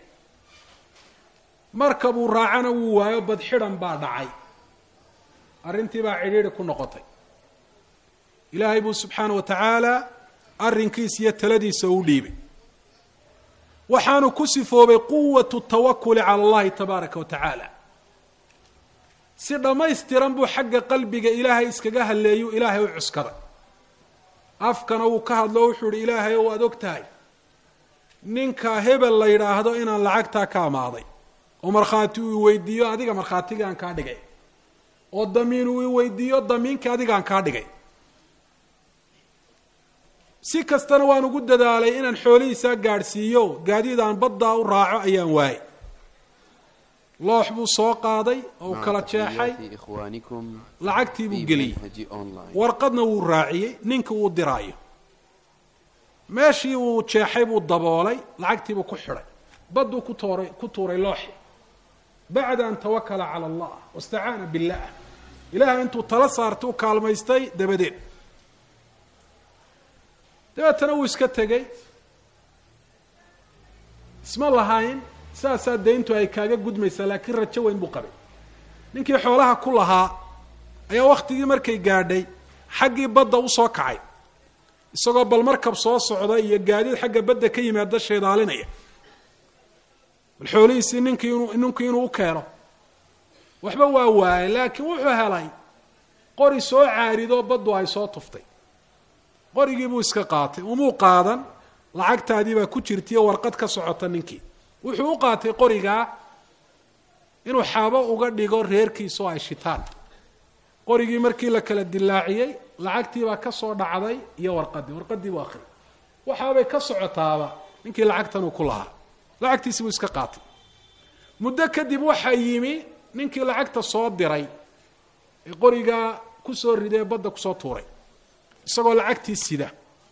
marka buu raacana wuu waayo bad xidhan baa dhacay arrintii baa cidhiidhi ku noqotay ilaahay buu subxaana wa tacaala arrinkiisa iyo taladiisa u dhiibay waxaanu ku sifoobay quwatu tawakuli cala allahi tabaaraka wa tacaala si dhammaystiran buu xagga qalbiga ilaahay iskaga halleeyu ilaahay u cuskaday afkana wuu ka hadlo wuxuu ihi ilaahay ow aad og tahay ninka hebel la yidhaahdo inaan lacagtaa ka amaaday oo markhaati uu iweydiiyo adiga markhaatigaan kaa dhigay oo damiin uu iweydiiyo damiinka adigaan kaa dhigay si kastana waan ugu dadaalay inaan xoolihiisaa gaadhsiiyo gaadiid aan baddaa u raaco ayaan waayay loox buu soo qaaday oo uu kala jeexay lacagtii buu geliyey warqadna wuu raaciyey ninka uu diraayo meeshii uu jeexay buu daboolay lacagtiibuu ku xidhay badduu ku tooray ku tuuray looxi bacda an tawakala cala allah wastacaana billah ilahay intuu tala saartay u kaalmaystay dabadeed dabeetana wuu iska tegey isma lahayn saasaa dayntu ay kaaga gudmaysaa laakiin rajo weyn buu qabay ninkii xoolaha ku lahaa ayaa waktigii markay gaadhay xaggii badda usoo kacay isagoo bal markab soo socda iyo gaadiid xagga badda ka yimaada sheedaalinaya bal xoolihiisii ninkii inu ninkii inuu u keeno waxba waa waayay laakiin wuxuu helay qori soo caaridoo baddu ay soo tuftay qorigii buu iska qaatay umuu qaadan lacagtaadii baa ku jirtaiyo warqad ka socota ninkii wuxuu u qaatay qorigaa inuu xaabo uga dhigo reerkiisa oo ay shitaan qorigii markii la kala dilaaciyey lacagtiibaa ka soo dhacday iyo warqadii warqadii buu akhriyay waxaabay ka socotaaba ninkii lacagtan uu ku lahaa lacagtiisi buu iska qaatay muddo kadib waxaa yimi ninkii lacagta soo diray ee qorigaa kusoo riday ee badda kusoo tuuray isagoo lacagtii sida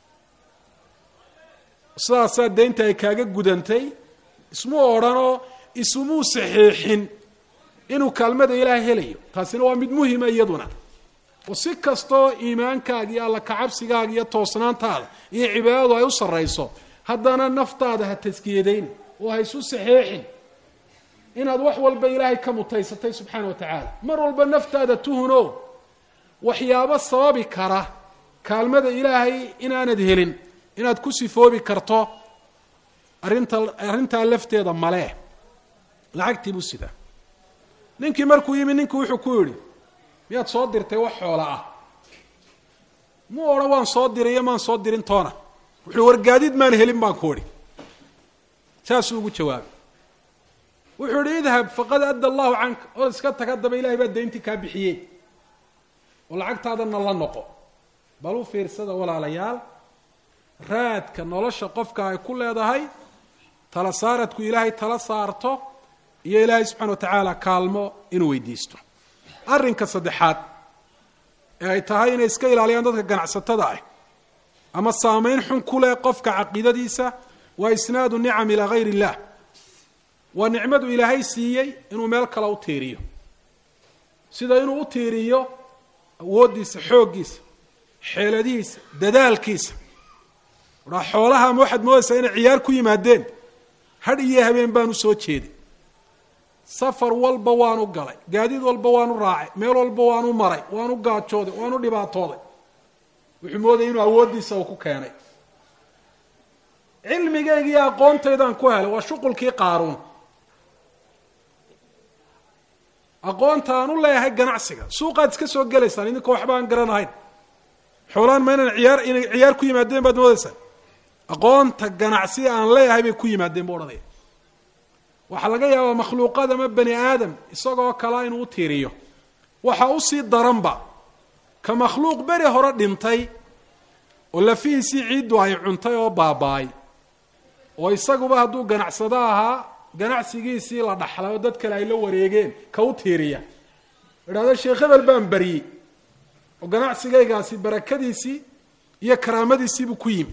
sidaasaa deynta ay kaaga gudantay ismuu odhanoo isumuu saxiixin inuu kaalmada ilaahay helayo taasina waa mid muhima iyaduna oo si kastoo iimaankaaga iyo alla kacabsigaaga iyo toosnaantaada iyo cibaadadu ay u sarrayso haddana naftaada ha taskiyadayn oo ha isu saxeexin inaad wax walba ilaahay ka mutaysatay subxaana wa tacaala mar walba naftaada tuhuno waxyaabo sababi kara kaalmada ilaahay inaanad helin inaad ku sifoobi karto arrinta arrintaa lafteeda malee lacagtii buu sidaa ninkii markuu yimi ninkii wuxuu ku yidhi miyaad soo dirtay wax xoola ah muu odhan waan soo diray iyo maan soo dirin toona wuxuu wargaadid maan helin baan ku idhi saasuu ugu jawaabay wuxuu idhi idhab faqad adda allahu canka oo iska tag haddaba ilahay baa dayntii kaa bixiyey oo lacagtaadana la noqo bal u fiirsada walaalayaal raadka nolosha qofka ay ku leedahay tala saaradku ilaahay tala saarto iyo ilaahay subxana wa tacaala kaalmo inuu weydiisto arrinka saddexaad ee ay tahay inay iska ilaaliyaan dadka ganacsatada ah ama saameyn xun ku leh qofka caqiidadiisa waa isnaadu nicam ilaa hayr illah waa nicmadu ilaahay siiyey inuu meel kale u tiiriyo sida inuu u tiiriyo awooddiisa xooggiisa xeeladihiisa dadaalkiisa wadhaa xoolaha ma waxaad moodaysaa inay ciyaar ku yimaadeen hadh iyo habeen baan u soo jeeday safar walba waanu galay gaadiid walba waanu raacay meel walba waanu maray waanu gaajooday waanu dhibaatooday wuxuu moodaya inuu awooddiisa uu ku keenay cilmigayga iyo aqoontaydaan ku helay waa shuqulkii qaaruun aqoonta aan u leeyahay ganacsiga suuqaad iska soo gelaysaan idinka waxba aan garanahayn xoolaan ma inaan ciyaar inay ciyaar ku yimaadeen baad moodaysaan aqoonta ganacsiga aan leeyahay bay ku yimaadeen bu odhanaya waxaa laga yaabaa makhluuqad ama bani aadam isagoo kalea inuu u tiiriyo waxa usii daranba ka makhluuq beri hore dhintay oo lafihiisii ciiddu ay cuntay oo baaba-ay oo isaguba hadduu ganacsado ahaa ganacsigiisii la dhaxlay oo dad kale ay la wareegeen ka u tiiriya idhahdo sheekh hebel baan baryey oo ganacsigaygaasi barakadiisii iyo karaamadiisiibuu ku yimi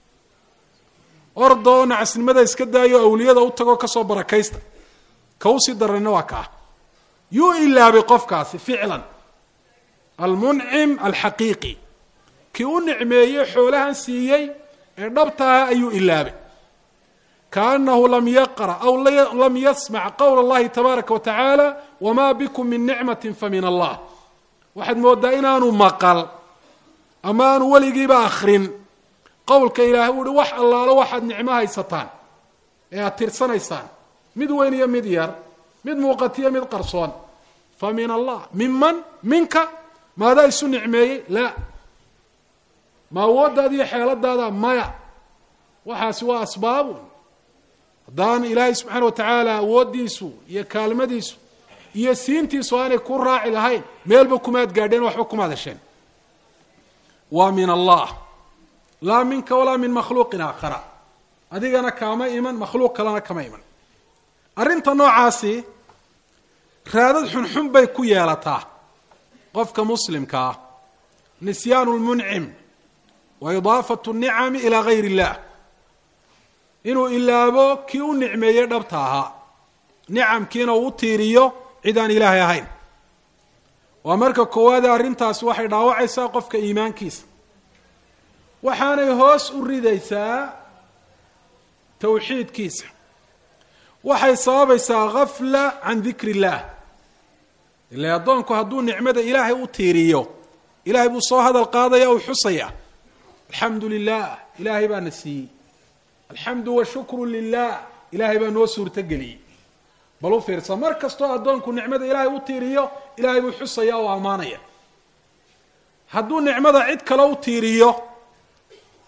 orda oo nacasnimada iska daayo awliyada u tagoo kasoo barakaysta ka usii darayna waa kaa yuu ilaabay qofkaasi ficlan almuncim alxaqiiqi kii u nicmeeyey xoolahan siiyey ee dhabtaha ayuu ilaabay kaanahu lam yaqra aw lam yasmac qowla اllahi tabaaraka wa tacaala wma bikum min nicmati famin allah waxaad moodaa inaanu maqal ama aanu weligiiba akrin qowlka ilaahay u uhi wax allaalo waxaad nicmo haysataan ee aad tirsanaysaan mid weyn iyo mid yar mid muuqatiyo mid qarsoon fa min allah minman minka maadaa isu nicmeeyey laa ma awooddaada iyo xeeladaada maya waxaasi waa asbaabu haddaan ilaahay subxaana wa tacaala awooddiisu iyo kaalmadiisu iyo siintiisu aanay ku raaci lahayn meelba kumaad gaadheen waxba kumaad hesheen waa min allah laa minka walaa min makhluuqin aakhara adigana kaama iman makhluuq kalena kama iman arrinta noocaasi raadad xunxun bay ku yeelataa qofka muslimka ah nisyaanu lmuncim wa idaafatu nicami ilaa gayr illah inuu ilaabo kii u nicmeeyey dhabta ahaa nicamkiina uu u tiiriyo cid aan ilaahay ahayn waa marka koowaade arrintaasi waxay dhaawacaysaa qofka iimaankiisa waxaanay hoos u ridaysaa tawxiidkiisa waxay sababaysaa gafla can dikri illaah ila addoonku hadduu nicmada ilaahay u tiiriyo ilaahay buu soo hadal qaadaya uu xusaya alxamdu lilah ilaahay baa na siiyey alxamdu washukru lilah ilaahay baa noo suurtogeliyey bal u fiirsa mar kastoo addoonku nicmada ilaahay u tiiriyo ilaahay buu xusaya oo ammaanaya hadduu nicmada cid kale u tiiriyo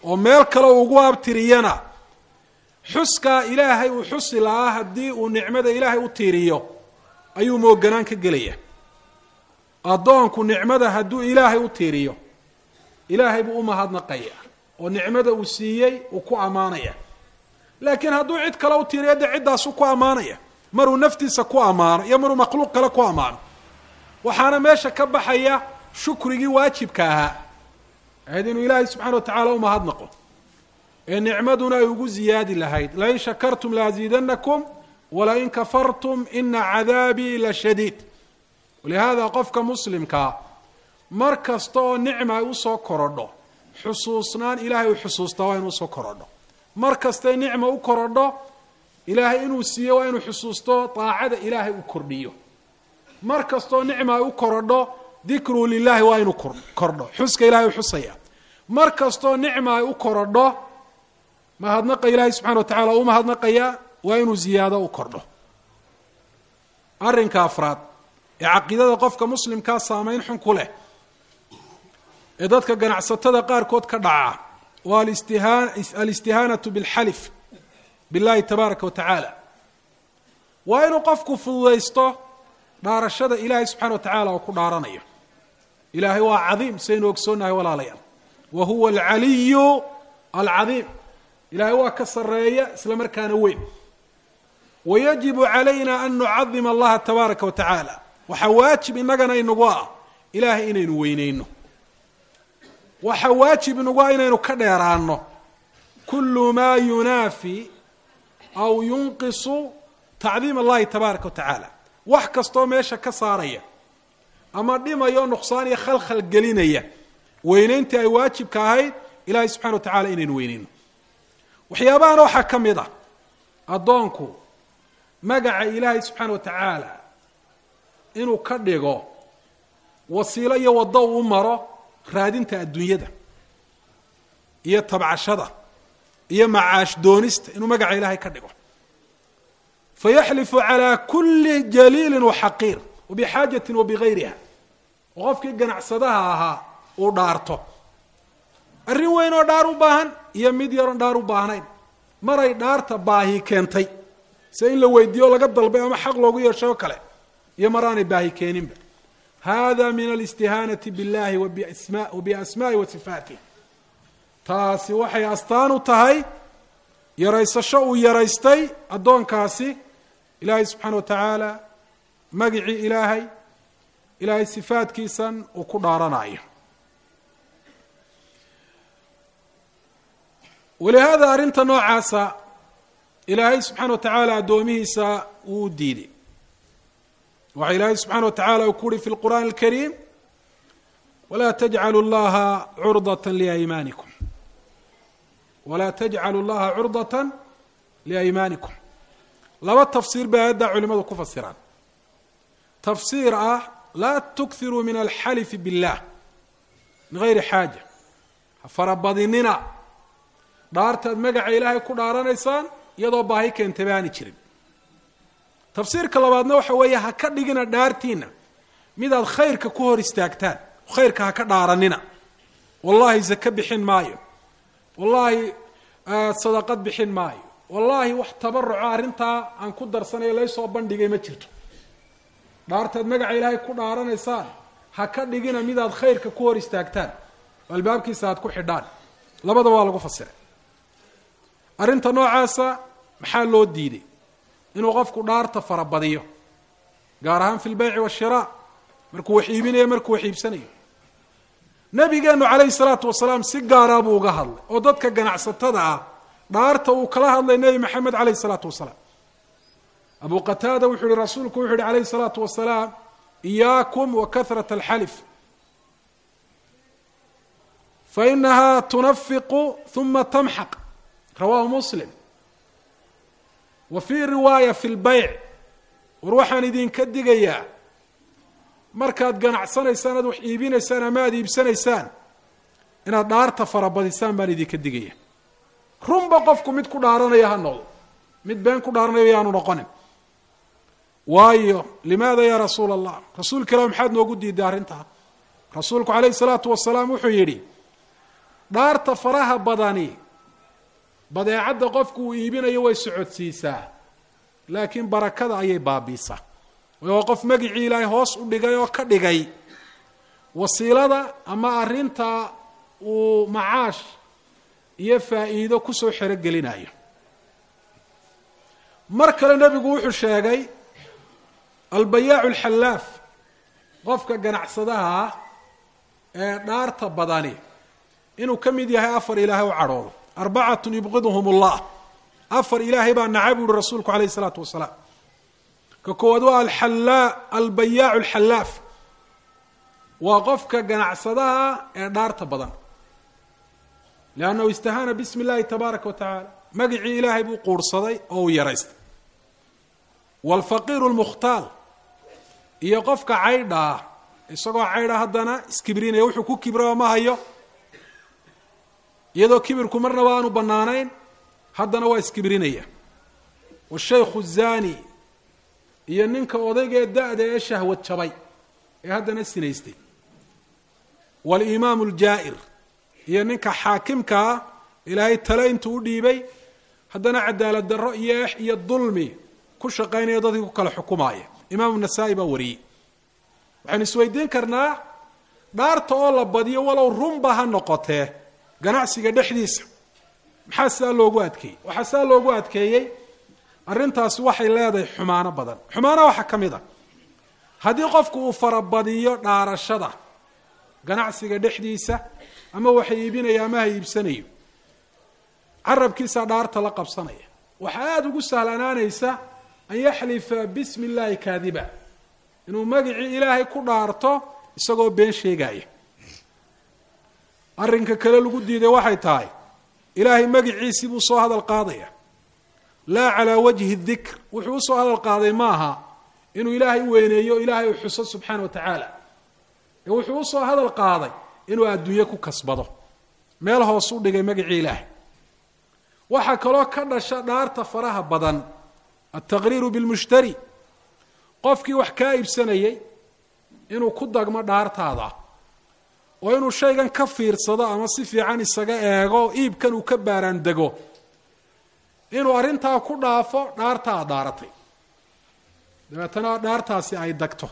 oo meel kale ugu abtiriyana xuskaa ilaahay uu xusi lahaa haddii uu nicmada ilaahay u tiiriyo ayuu mooganaan ka gelaya addoonku nicmada hadduu ilaahay u tiiriyo ilaahay buu u mahadnaqaya oo nicmada uu siiyey uu ku ammaanaya laakiin hadduu cid kale u tiiriyo dee ciddaasu ku ammaanaya maruu naftiisa ku ammaano iyo maruu makhluuq kale ku ammaano waxaana meesha ka baxaya shukrigii waajibka ahaa ahayd inuu ilaahay subxana wa tacaala u mahadnaqo ee nicmaduna ay ugu ziyaadi lahayd lain shakartum laaziidanakum walain kafartum ina cadaabii la shadiid walihaada qofka muslimkaa mar kasta oo nicma ay usoo korodho xusuusnaan ilaahay uu xusuustaa waa inuu usoo korodho mar kastay nicma u korodho ilaahay inuu siiyo waa inuu xusuusto daacada ilaahay uu kordhiyo mar kastoo nicma ay u korodho dikru lilahi waa inuu kordho xuska ilahay u xusaya mar kastoo nicma ay u korodho mahadnaqa ilaahay subxana wa tacala u mahadnaqaya waa inuu ziyaado u kordho arrinka afraad ee caqiidada qofka muslimkaa saameyn xun ku leh ee dadka ganacsatada qaarkood ka dhaca waa alistihaanatu bilxalif billahi tabaaraka wa tacaala waa inuu qofku fududaysto dhaarashada ilaahay subxana wa tacaala oo ku dhaaranayo ilaahay waa cadiim saynu ogsoonnahay walaalayaal wa huwa alcaliyu alcadiim ilaahay waa ka sarreeya isla markaana weyn wayajibu calayna an nucadima allaha tabaaraka wa tacaala waxaa waajib inagana inagu ah ilaahay inaynu weyneyno waxaa waajib inagu ah inaynu ka dheeraano kulu maa yunaafi aw yunqisu tacdiim allahi tabaaraka wa tacaala wax kastoo meesha ka saaraya ama dhimayo nuqsaan iyo khalkhal gelinaya weyneyntii ay waajibka ahayd ilaahay subxana wa tacala inaynu weyneyno waxyaabahana waxaa ka mid ah addoonku magaca ilaahay subxaana wa tacaala inuu ka dhigo wasiilo iyo waddo uu maro raadinta adduunyada iyo tabcashada iyo macaash doonista inuu magaca ilaahay ka dhigo fayaxlifu calaa kuli jaliilin waxaqiir wabixaajatin wabigayriha oo qofkii ganacsadaha ahaa uu dhaarto arrin weyn oo dhaar u baahan iyo mid yaroon dhaar u baahnayn maray dhaarta baahi keentay se in la weydiiyo laga dalbay ama xaq loogu yeeshay oo kale iyo maraanay baahi keeninba hada min alistihaanati biاllahi wabiasmaai wa sifaatih taasi waxay astaan u tahay yaraysasho uu yaraystay addoonkaasi ilaahay subxaana wa tacaala magicii ilaahay ilaahay sifaadkiisan uu ku dhaaranayo walihaada arrinta noocaasa ilaahay subxaana wa tacaala addoomihiisa wuu u diiday waxa ilaahay subxaana wa tacala uu ku uhi fi lqur'aani alkariim walaa tajcalu llaha curdata liaymaanikum walaa tajcalu llaha curdata liaymaanikum laba tafsiir bay aayaddaa culimadu ku fasiraan tafsiir ah laa tukthiruu min alxalifi billah min gayri xaaja ha farabadinina dhaartaad magaca ilaahay ku dhaaranaysaan iyadoo baahi keentay ba aani jirin tafsiirka labaadna waxa weeye ha ka dhigina dhaartiina midaad khayrka ku hor istaagtaan khayrka ha ka dhaaranina wallaahi zake bixin maayo wallaahi sadaqad bixin maayo wallaahi wax tabaruco arrintaa aan ku darsanayo laysoo bandhigay ma jirto dhaartaad magaca ilaahay ku dhaaranaysaan ha ka dhigina midaad khayrka ku hor istaagtaan oo albaabkiisa aad ku xidhaan labada waa lagu fasiray arrinta noocaasa maxaa loo diiday inuu qofku dhaarta farabadiyo gaar ahaan fi lbeyci washiraa markuu wax iibinayo markuu wax iibsanayo nabigeenu calayhi salaatu wasalaam si gaaraa buu uga hadlay oo dadka ganacsatada ah dhaarta uu kala hadlay nebi maxamed calayhi salaatu wasalaam abu qataada wuxuu yihi rasuulku wuxu yihi calayhi salaatu wasalaam iyaakum wa kahrat alxalif fainaha tunafiqu uma tamxaq rawahu muslim wa fii riwaaya fi lbeyc war waxaan idinka digayaa markaad ganacsanaysaan aad wax iibinaysaan ama aad iibsanaysaan inaad dhaarta farabadisaan baan idinka digaya runba qofku mid ku dhaaranaya ha noqdo mid been ku dhaaranayo yaanu noqonin waayo limaada ya rasuula allah rasuulka ilah maxaad noogu diiday arrintaa rasuulku calayhi salaatu wasalaam wuxuu yidhi dhaarta faraha badani badeecadda qofku uu iibinayo way socodsiisaa laakiin barakada ayay baabiisaa waa qof magicii ilaahay hoos u dhigay oo ka dhigay wasiilada ama arrinta uu macaash iyo faa'iido kusoo xerogelinayo mar kale nebigu wuxuu sheegay albayaacu alxallaaf qofka ganacsadaha ah ee dhaarta badani inuu ka mid yahay afar ilaahay u cadhoodo arbacatun yubqiduhum ullah afar ilaahay baa naca bu uhi rasuulku alayh isalaatu wasalaam ka koowaad waa alxallaa albayaacu alxallaaf waa qofka ganacsadaha ee dhaarta badan liannahu istahaana bismi illahi tabaaraka wa tacaala magicii ilaahay buu quurhsaday oo uu yaraystay waalfaqiiru lmukhtaal iyo qofka caydha ah isagoo caydha haddana iskibrinaya wuxuu ku kibraba ma hayo iyadoo kibirku marnaba aanu bannaanayn haddana waa iskibrinaya washaykhu zaani iyo ninka odaygee da-da ee shahwad jabay ee haddana sinaystay walimaamu aljaa'ir iyo ninka xaakimka ah ilaahay tale intuu u dhiibay haddana cadaalad darro iyo ex iyo dulmi ku shaqaynaya dadkii ku kala xukumaaya imaamu nasaa-i baa wariyey waxaynu isweydiin karnaa dhaarta oo la badiyo walow runba ha noqotee ganacsiga dhexdiisa maxaa sidaa loogu adkeeyey waxaa sidaa loogu adkeeyey arrintaasi waxay leedahay xumaano badan xumaana waxaa ka mid a haddii qofku uu farabadiyo dhaarashada ganacsiga dhexdiisa ama waxa iibinaya ama ha iibsanayo carabkiisaa dhaarta la qabsanaya waxaa aada ugu sahlanaanaysa an yaxlifa bismi illaahi kaadiba inuu magicii ilaahay ku dhaarto isagoo been sheegaya arrinka kale lagu diiday waxay tahay ilaahay magiciisii buu soo hadal qaadaya laa calaa wajhi dikr wuxuu usoo hadal qaaday maaha inuu ilaahay weyneeyo ilaahay u xuso subxaana wa tacaala ee wuxuu usoo hadal qaaday inuu adduunye ku kasbado meel hoos u dhigay magicii ilaahay waxaa kaloo ka dhasha dhaarta faraha badan altaqriiru bilmushtari qofkii wax kaa iibsanayay inuu ku dagmo dhaartaada oo inuu shaygan ka fiirsado ama si fiican isaga eego iibkan uu ka baaraan dego inuu arrintaa ku dhaafo dhaarta aad dhaaratay dabeetana dhaartaasi ay dagto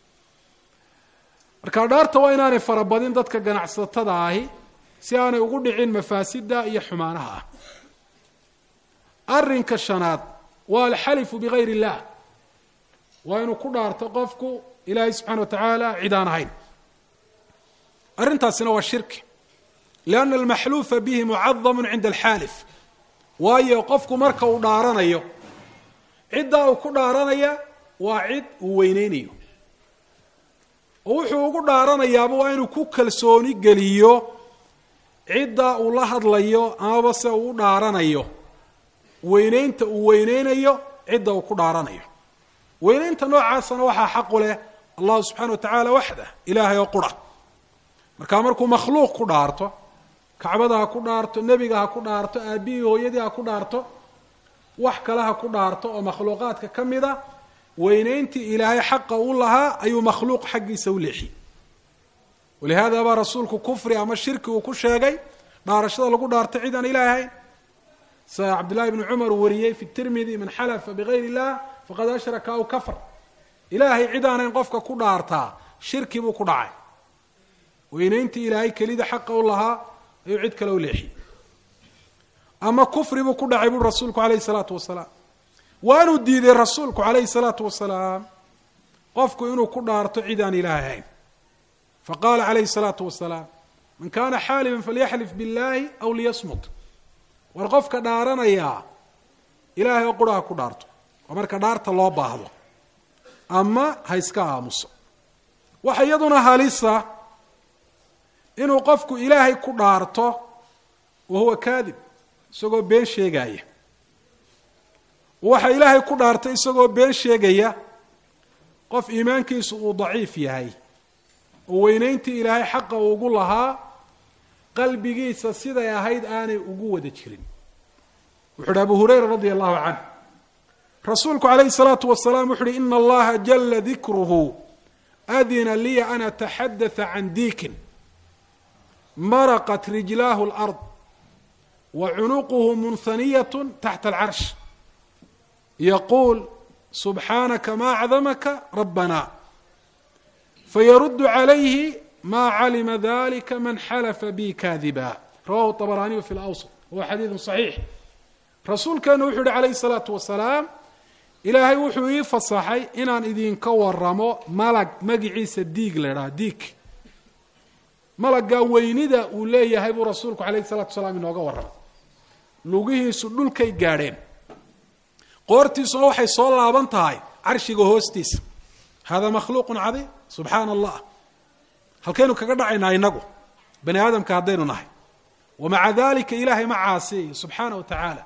marka dhaarta waa inaanay farabadin dadka ganacsatada ahi si aanay ugu dhicin mafaasida iyo xumaanaha ah arrinka shanaad waa alxalifu bigayr illah waa inuu ku dhaarto qofku ilaahay subxana wa tacaala cid aan ahayn arrintaasina waa shirki lianna almaxluufa bihi mucadamu cinda alxaalif waayo qofku marka uu dhaaranayo ciddaa uu ku dhaaranaya waa cid uu weyneynayo oo wuxuu ugu dhaaranayaaba waa inuu ku kalsooni geliyo cidda uu la hadlayo amaba se uu u dhaaranayo weyneynta uu weyneynayo cidda uu ku dhaaranayo weyneynta noocaasana waxaa xaqu leh allahu subxana wa tacaala waxdah ilaahay oo qura markaa markuu makhluuq ku dhaarto kacbada ha ku dhaarto nebiga ha ku dhaarto aabihii hooyadii ha ku dhaarto wax kale ha ku dhaarto oo makhluuqaadka ka mid a weyneyntii ilaahay xaqa u lahaa ayuu makhluuq xaggiisa u leexiyey walihaada baa rasuulku kufri ama shirki uu ku sheegay dhaarashada lagu dhaarto cid aan ilaah ahayn sida cabdillahi bni cumar wariyey fi tirmidi man xalafa bigayr illah faqad ashraka aw kafar ilaahay cid aanayn qofka ku dhaartaa shirki buu ku dhacay weyneyntii ilaahay kelida xaqa u lahaa ayuu cid kale u leexiyey ama kufri buu ku dhacay buri rasuulku alayhi salaatu wasalaam waanuu diiday rasuulku calayhi salaatu wasalaam qofku inuu ku dhaarto cid aan ilaah ahayn faqala calayhi salaatu wasalaam man kana xaalifan falyaxlif biاllahi aw liyasmut war qofka dhaaranayaa ilaahay oo qura ha ku dhaarto oo marka dhaarta loo baahdo ama ha iska aamuso waxa iyaduna halisa inuu qofku ilaahay ku dhaarto wa huwa kaadib isagoo been sheegaya waxa ilaahay ku dhaartay isagoo been sheegaya qof iimaankiisu uu daciif yahay oo weyneyntii ilaahay xaqa ugu lahaa qalbigiisa siday ahayd aanay ugu wada jirin wuxu uhi abu hurayra radia allahu canh rasuulku calayhi salaatu wasalaam wuxu uhi ina allaha jala dikruhu adina liya an ataxadatha can diikin maraqat rijlaahu اlard wa cunuquhu munhaniyat taxta alcarsh yaquul subxaanaka ma acdamaka rabbana fayaruddu calayhi ma calima dalika man xalafa bi kaadiba rawahu طabraniyu fi lawsط wa xadiidu صaxiix rasuulkeenu wuxuu yihi calayhi الsalaatu wasalaam ilaahay wuxuu ii fasaxay inaan idinka waramo malag magiciisa diig la idhaha diig malaggaa weynida uu leeyahay buu rasuulku calayhi salatu wasalaam inooga warramay lugihiisu dhulkay gaadheen qoortiisuna waxay soo laaban tahay carshiga hoostiisa hada makhluuqun cadiim subxaana allah halkaynu kaga dhacaynaa inagu bani aadamka haddaynu nahay wamaca dalika ilaahay ma caasiyayo subxaana wa tacaala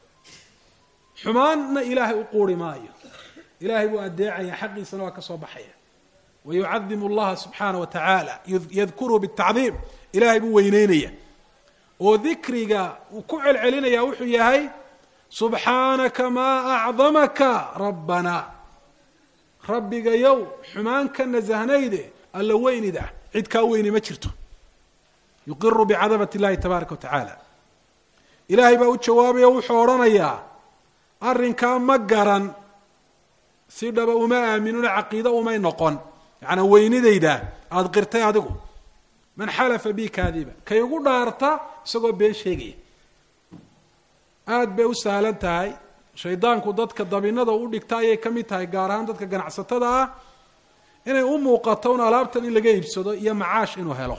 xumaanna ilaahay u quuri maayo ilaahay buu adeecaya xaqiisana waa ka soo baxaya wayucadimu allaha subxaana wa tacaala yadkuruhu bitacdiim ilaahay buu weyneynaya oo dikriga uu ku celcelinaya wuxuu yahay subxaanaka maa acdamaka rabbana rabbigayow xumaan ka nasahnayde alla weynid ah cid kaa weyni ma jirto yuqiru bicadabat اllahi tabaaraka wa tacaala ilaahay baa u jawaabaya wuxuu odhanayaa arrinkaa ma garan si dhaba uma aaminuna caqiido umay noqon yacanaa weynidayda aada qirtay adigu man xalafa bi kaadiba kay ugu dhaarta isagoo been sheegaya aada bay u sahlan tahay shaydaanku dadka dabinada u dhigta ayay ka mid tahay gaar ahaan dadka ganacsatada ah inay u muuqato un alaabtan in laga iibsado iyo macaash inuu helo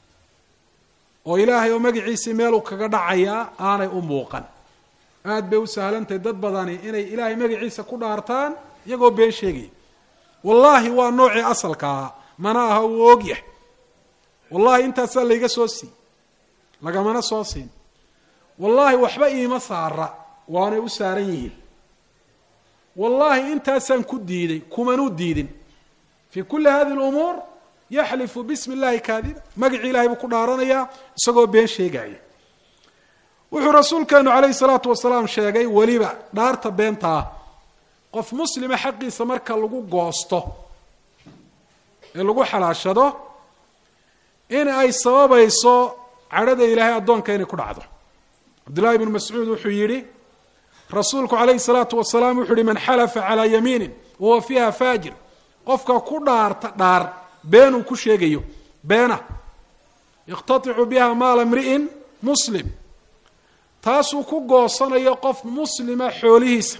oo ilaahay oo magaciisii meeluu kaga dhacayaa aanay u muuqan aada bay u sahlantahay dad badani inay ilaahay magaciisa ku dhaartaan iyagoo been sheegaya wallaahi waa noocii asalka ahaa mana aha uu oogyahay wallahi intaasaa layga soo sii lagamana soo siin wallaahi waxba iima saara waanay u saaran yihiin wallaahi intaasaan ku diiday kumanuu diidin fii kulli hadi lumuur yaxlifu bismi illahi kaadiba magacii ilahay buu ku dhaaranayaa isagoo been sheegaya wuxuu rasuulkeenu calayhi salaatu wasalaam sheegay weliba dhaarta beenta ah qof muslima xaqiisa marka lagu goosto ee lagu xalaashado in ay sababayso cadhada ilaahay addoonka inay ku dhacdo cabdullahi bnu mascuud wuxuu yidhi rasuulku calayhi salaatu wasalaam wuxuu yihi man xalafa calaa yamiinin wahuwa fiiha faajir qofka ku dhaarta dhaar beenuu ku sheegayo beena yakhtaticu biha maala mri'in muslim taasuu ku goosanayo qof muslima xoolihiisa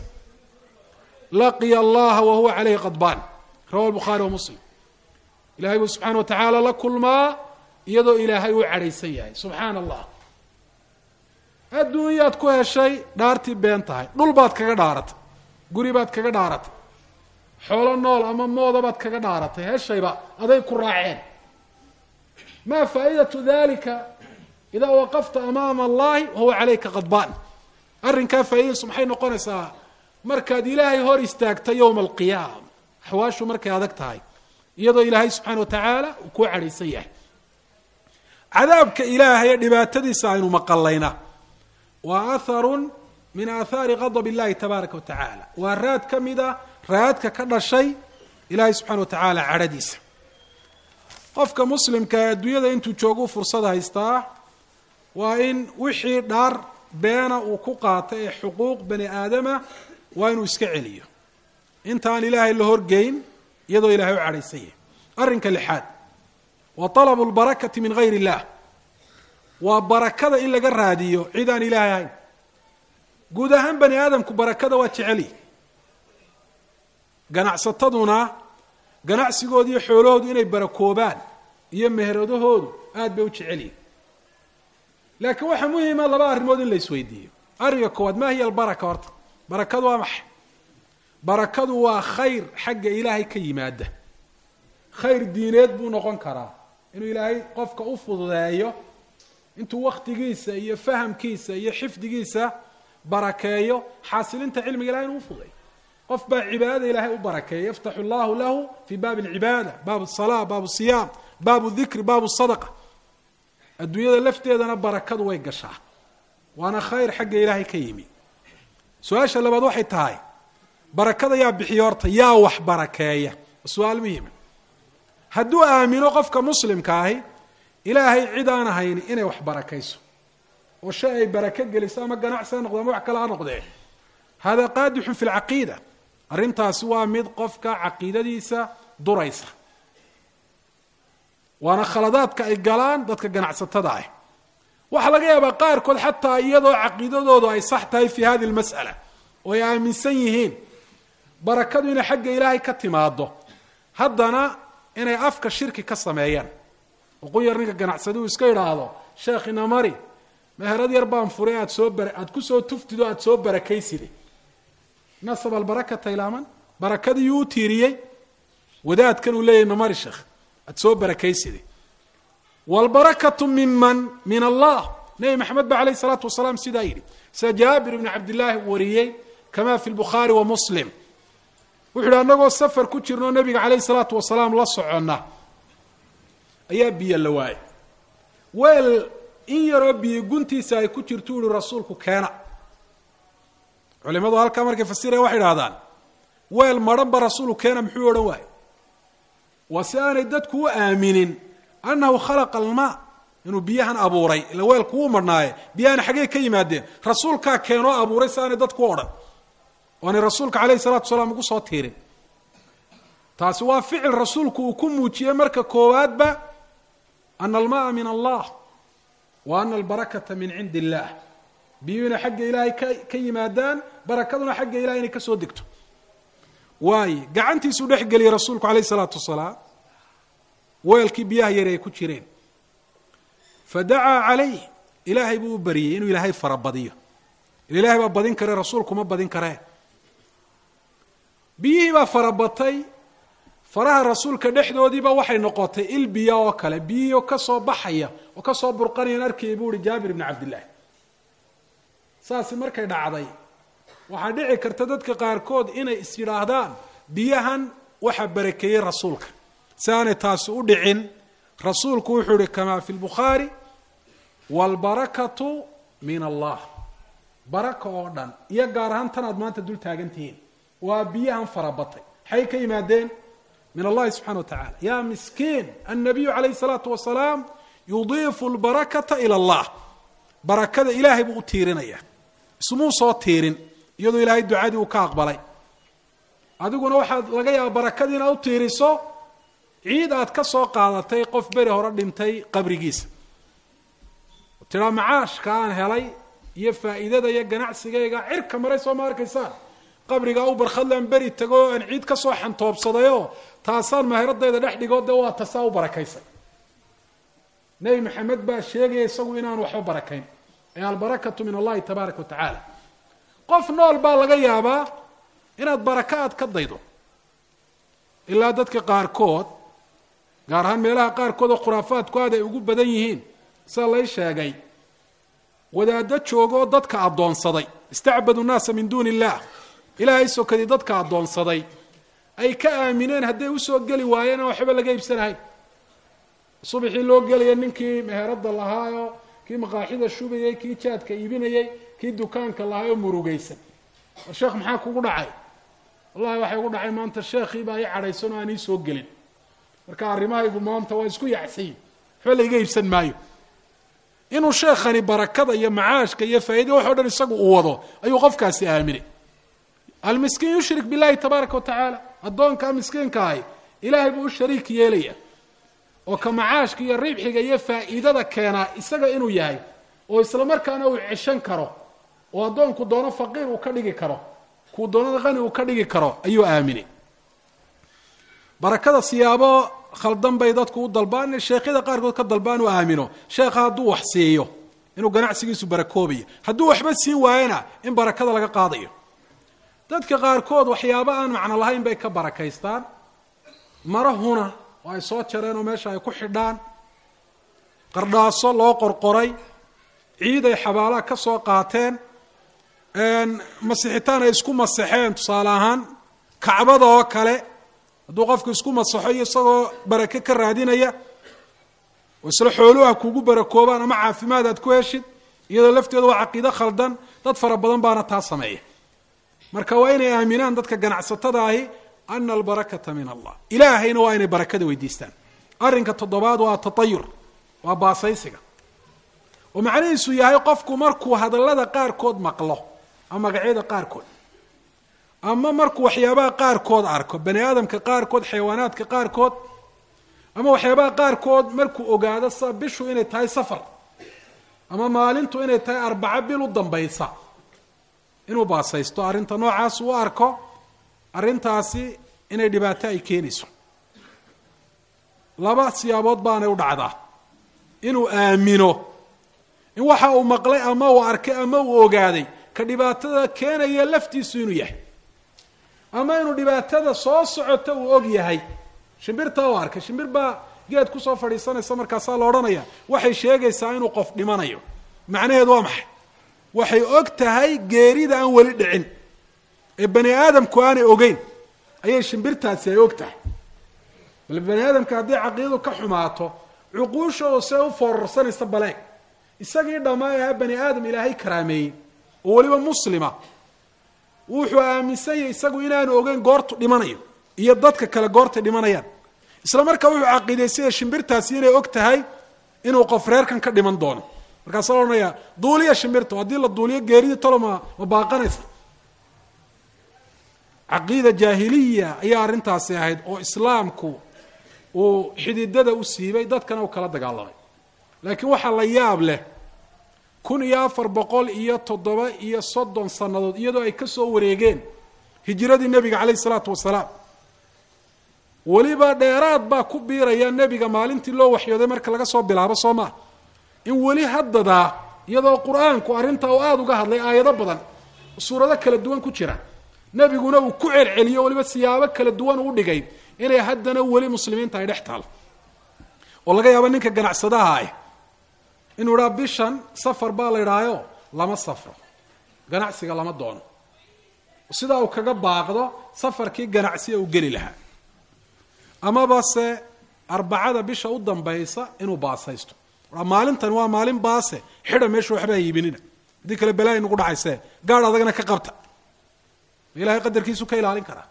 laqiya allaha wa huwa calayhi qadbaan rawa lbukhaari wa muslim ilahay buu subxana wa tacaala la kulmaa iyadoo ilaahay uu cadhaysan yahay subxaana allah adduunyaad ku heshay dhaartii been tahay dhul baad kaga dhaaratay guri baad kaga dhaaratay xoolo nool ama mooda baad kaga dhaaratay heshayba aday ku raaceen maa faa'idatu dalika idaa waqafta amaama allahi wahuwa calayka qadbaan arrinkaa faa'iidadiisu maxay noqonaysaa markaad ilaahay hor istaagta yowma alqiyaama axwaashu markay adag tahay iyadoo ilaahay subxaana wa tacaala uu kuu cadhaysan yahay cadaabka ilaahay ee dhibaatadiisa aynu maqalayna waa atharun min aathaari qadab illahi tabaaraka wa tacaala waa raad ka mida raadka ka dhashay ilaahay subxana wa tacaala cadhadiisa qofka muslimka ee adduunyada intuu jooguu fursad haystaa waa in wixii dhaar beena uu ku qaatay ee xuquuq bani aadama waa inuu iska celiyo intaan ilaahay la horgeyn iyadoo ilahay u cadhaysan yahay arrinka lixaad wa talabu lbarakati min gayr illah waa barakada in laga raadiyo cid aan ilaahay ahayn guud ahaan bani aadamku barakada waa jeceli ganacsataduna ganacsigooda iyo xoolahoodu inay barakoobaan iyo meheradahoodu aad bay u jeceliyin laakiin waxaa muhima laba arrimood in la isweydiiyo arrinka koowaad ma hiya albaraka horta barakadu waa maxay barakadu waa khayr xagga ilaahay ka yimaada khayr diineed buu noqon karaa inuu ilaahay qofka u fududeeyo intuu waktigiisa iyo fahamkiisa iyo xifdigiisa barakeeyo xaasilinta cilmiga ilahay inuu ufududeeyo qof baa cibaadada ilaahay u barakeeya yaftaxu allahu lahu fi baabi alcibaada baabu asalaa baabu siyaam baabu dikri baabu sadaqa adduunyada lafteedana barakadu way gashaa waana khayr xagga ilaahay ka yimi su-aasha labaad waxay tahay barakada yaa bixiyo horta yaa wax barakeeya su-aal muhima hadduu aamino qofka muslimka ahi ilaahay cid aan ahayni inay wax barakayso oo shay ay barako geliso ama ganacsi ha noqdo ama wax kale ha noqdee hada qaadixun fi lcaqiida arrintaasi waa mid qofka caqiidadiisa duraysa waana khaladaadka ay galaan dadka ganacsatada ah waxaa laga yaabaa qaarkood xataa iyadoo caqiidadoodu ay sax tahay fi hadi lmas'ala oo ay aaminsan yihiin barakadu inay xagga ilaahay ka timaado haddana inay afka shirki ka sameeyaan oo qunyar ninka ganacsadi uu iska idhaahdo sheekh inamari meherad yar baan furay aad soo bar aad kusoo tuftido aad soo barakayside nasab albarakata ilaaman barakadii yuu u tiiriyey wadaadkan uu leeyahy namari sheekh aad soo barakayside wlbarakatu miman min allah nebi maxamed ba alayh salaatu wasalaam sidaa yidhi sida jaabir ibni cabdillaahi wariyey kama fi lbukhaari wa muslim wuxu uhi annagoo safar ku jirnoo nabiga calayh salaatu wasalaam la soconna ayaa biyo la waayay weel in yaroo biyo guntiisa ay ku jirto uhi rasuulku keena culimadu halkaa markay fasiraya waxay idhahdaan weel madhanba rasuulku keena muxuu odhan waaye waa si aanay dadku u aaminin anahu khalaqa almaa inuu biyahan abuuray ila weelku wuu marhnaaye biyahana xaggey ka yimaadeen rasuulkaa keenoo abuuray si aanay dadku u odhan oanay rasuulka calayhi salatu salaam ugu soo tiirin taasi waa ficil rasuulku uu ku muujiyey marka koowaadba ana almaaa min allah wa ana albarakata min cindi illaah biyuhu inay xagga ilaahay ka ka yimaadaan barakaduna xagga ilahay inay ka soo degto waaye gacantiisuu dhex geliyey rasuulku calayhi salaatu wasalaam weelkii biyaha yari ay ku jireen fadacaa calayh ilaahay buu u bariyey inuu ilaahay farabadiyo ilaahay baa badin kare rasuulkuma badin karee biyihii baa farabatay faraha rasuulka dhexdoodiiba waxay noqotay il biya oo kale biyihii ka soo baxaya oo ka soo burqanayan arkayay buu uhi jaabir ibni cabdillaahi saasi markay dhacday waxaa dhici karta dadka qaarkood inay is yidhaahdaan biyahan waxaa barakeeyey rasuulka si aanay taasi u dhicin rasuulku wuxuu ihi kamaa fi lbukhaari waalbarakatu min allah baraka oo dhan iyo gaar ahaan tan aad maanta dul taagan tihiin waa biyahan farabatay maxay ka yimaadeen min allahi subxana wa tacala ya miskiin annabiyu calayhi salaatu wasalaam yudiifu lbarakata ila allah barakada ilaahay buu u tiirinaya ismuu soo tiirin iyadoo ilaahay ducadii uu ka aqbalay adiguna waxaad laga yaaba barakadii inaad u tiiriso ciid aad ka soo qaadatay qof beri hore dhintay qabrigiisa tiraa macaashka aan helay iyo faa'iidada iyo ganacsigayga cirka maray soo ma arkaysaan qabrigaa u barkhadlaan beri tago aan ciid ka soo xantoobsadayoo taasaan mahiradayda dhex dhigoo dee waa tasaa u barakaysay nebi maxamed baa sheegaya isagu inaan waxba barakayn ee albarakatu min allahi tabaaraka wa tacaala qof nool baa laga yaabaa inaad baraka aad ka daydo ilaa dadka qaarkood gaar ahaan meelaha qaarkood oo khuraafaadku aad ay ugu badan yihiin sida lay sheegay wadaaddo joogo oo dadka addoonsaday istacbadu nnaasa min duuni illah ilaahay sokadii dadka addoonsaday ay ka aamineen hadday usoo geli waayeen aan waxba laga iibsanahayn subaxii loo gelaya ninkii meheradda lahaayoo kii maqaaxida shubayey kii jaadka iibinayey kii dukaanka lahaa oo murugaysan war sheekh maxaa kugu dhacay wallahi waxay ugu dhacay maanta sheekhii baa ii cadhaysan oo aan ii soo gelin marka arrimahaygu maanta waa isku yacsayi waxba laiga iibsan maayo inuu sheekhani barakada iyo macaashka iyo faa'iida wax o dhan isagu uu wado ayuu qofkaasi aaminay almiskiin yushrik billahi tabaaraka wa tacaala addoonkaa miskiinka ahi ilaahay buu u shariik yeelaya oo ka macaashka iyo ribxiga iyo faa'iidada keenaa isaga inuu yahay oo isla markaana uu ceshan karo oo addoonku doono faqiir uu ka dhigi karo kuu doonada qani uu ka dhigi karo ayuu aaminay barakada siyaabo khaldan bay dadku u dalbaan sheekhyada qaarkood ka dalbaan u aamino sheekha hadduu wax siiyo inuu ganacsigiisu barakoobayo hadduu waxba siin waayana in barakada laga qaadayo dadka qaarkood waxyaabo aan macno lahayn bay ka barakaystaan marahuna oo ay soo jareen oo meesha ay ku xidhaan qardhaaso loo qorqoray ciid ay xabaalaha ka soo qaateen masixitaan ay isku masaxeen tusaale ahaan kacbada oo kale hadduu qofku isku masaxo iyo isagoo barake ka raadinaya oo isla xooluha kugu barakoobaan ama caafimaad aad ku heshid iyadoo lafteedu waa caqiido khaldan dad fara badan baana taa sameeya marka waa inay aaminaan dadka ganacsatada ahi ana albarakata min allah ilaahayna waa inay barakada weydiistaan arrinka toddobaad waa tatayur waa baasaysiga oo macnihiisu yahay qofku markuu hadallada qaarkood maqlo ama magacyada qaarkood ama markuu waxyaabaha qaarkood arko bani aadamka qaarkood xayawaanaadka qaarkood ama waxyaabaha qaarkood markuu ogaado sa bishu inay tahay safar ama maalintu inay tahay arbaco bil u dambaysa inuu baasaysto arrinta noocaas u arko arrintaasi inay dhibaato ay keenayso laba siyaabood baanay u dhacdaa inuu aamino in waxa uu maqlay ama uu arkay ama uu ogaaday ka dhibaatada keenaya laftiisu inuu yahay ama inuu dhibaatada soo socota uu og yahay shimbirtaa u arkay shimbir baa geed kusoo fadhiisanaysa markaasaa la odhanaya waxay sheegaysaa inuu qof dhimanayo macnaheedu waa maxay waxay og tahay geerida aan weli dhicin ee bani aadamku aanay ogeyn ayay shimbirtaasi ay og tahay bal bani aadamka haddii caqiidadu ka xumaato cuquushooda see u foorarsanaysa baleeg isagii dhammaa ahaa bani aadam ilaahay karaameeyey oo weliba muslima wuxuu aaminsan yahay isagu inaanu ogeyn goortu dhimanayo iyo dadka kale goortay dhimanayaan isla markaa wuxuu caqiidaysaya shimbirtaasi inay og tahay inuu qof reerkan ka dhiman doono markaasa la odhanayaa duuliya shimbirta haddii la duuliyo geeridii talo ma ma baaqanaysa caqiida jaahiliya ayaa arrintaasi ahayd oo islaamku uu xididada u siibay dadkana u kala dagaalamay laakiin waxaa la yaab leh kun iyo afar boqol iyo toddoba iyo soddon sannadood iyadoo ay ka soo wareegeen hijiradii nebiga calayhi isalaatu wasalaam weliba dheeraad baa ku biiraya nebiga maalintii loo waxyooday marka laga soo bilaabo soo maa in weli haddadaa iyadoo qur-aanku arrintaa uu aada uga hadlay aayado badan suurado kala duwan ku jira nebiguna uu ku celceliyo weliba siyaabo kala duwan uu dhigay inay haddana weli muslimiinta ay dhex taal oo laga yaabo ninka ganacsadaha ah inuu idhaa bishan safar baa la idhaayo lama safro ganacsiga lama doono sidaa uu kaga baaqdo safarkii ganacsiga uu geli lahaa amaba se arbacada bisha u dambaysa inuu baasaysto maalintan waa maalin baase xidha meesha waxbaa iibinina haddii kale balaayi nagu dhacayse gaadh adagna ka qabta ilahay qadarkiisu ka ilaalin karaa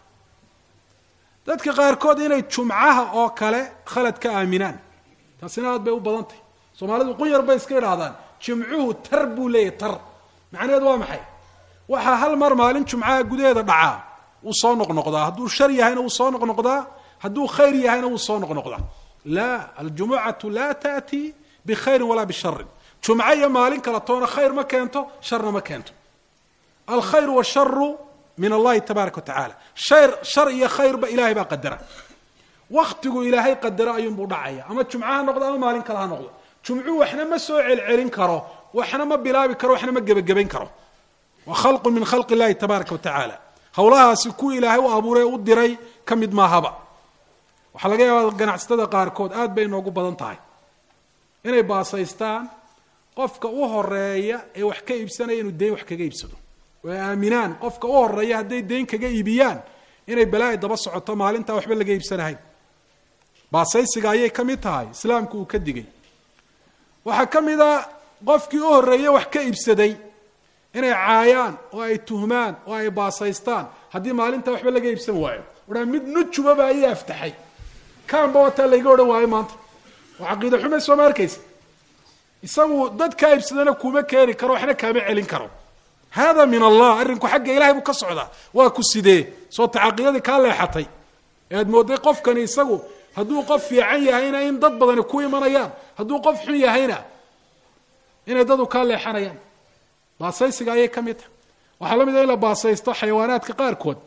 dadka qaarkood inay jumcaha oo kale khalad ka aaminaan taasina aad bay u badan tahy soomaalidu qunyar bay iska idhaahdaan jimcuhu tar buu leeyahy tar macnaheedu waa maxay waxaa hal mar maalin jumcaha gudaheeda dhacaa wuu soo noqnoqdaa hadduu shar yahayna wuu soo noqnoqdaa hadduu khayr yahayna wuu soo noqnoqdaa laa aljumucatu laa taأti bikhayrin walaa bisharin jumco iyo maalin kala toona khayr ma keento sharna ma keento alkhayr washaru min allahi tabaaraka watacaala shayr shar iyo khayrba ilahay baa qadara waktigu ilaahay qadaro ayuunbuu dhacaya ama jumco ha noqdo ama maalin kale ha noqdo jumcuhu waxna ma soo celcelin karo waxna ma bilaabi karo waxna ma gebagabayn karo wa khalqu min khalqi illahi tabaaraka wa tacaala howlahaasi kuwii ilaahay u abuuray u diray ka mid maahaba waxaa laga yaabaa ganacsatada qaarkood aad bay inoogu badan tahay inay baasaystaan qofka u horeeya ee wax ka iibsanaya inuu deyn wax kaga iibsado oo ay aaminaan qofka u horeeya hadday deyn kaga iibiyaan inay balaa'i daba socoto maalintaa waxba laga iibsanahayn baasaysiga ayay ka mid tahay islaamku uu ka digay waxaa ka mid a qofkii u horreeye wax ka iibsaday inay caayaan oo ay tuhmaan oo ay baasaystaan haddii maalintaa waxba laga iibsan waayo wahaa mid nujubaba ayay aftaxay kaanba wataa layga odhan waayo maanta oo caqiida xume sooma arkaysa isagu dadkaa iibsadana kuma keeni karo waxna kaama celin karo hada min allah arrinku xagga ilahay buu ka socdaa waa ku sidee soo ta caqiidadii kaa leexatay ee aad moodday qofkani isagu hadduu qof fiican yahayna in dad badani ku imanayaan hadduu qof xun yahayna inay dadu kaa leexanayaan baasaysiga ayay ka mid tahay waxaa la mid a in la baasaysto xayawaanaadka qaarkood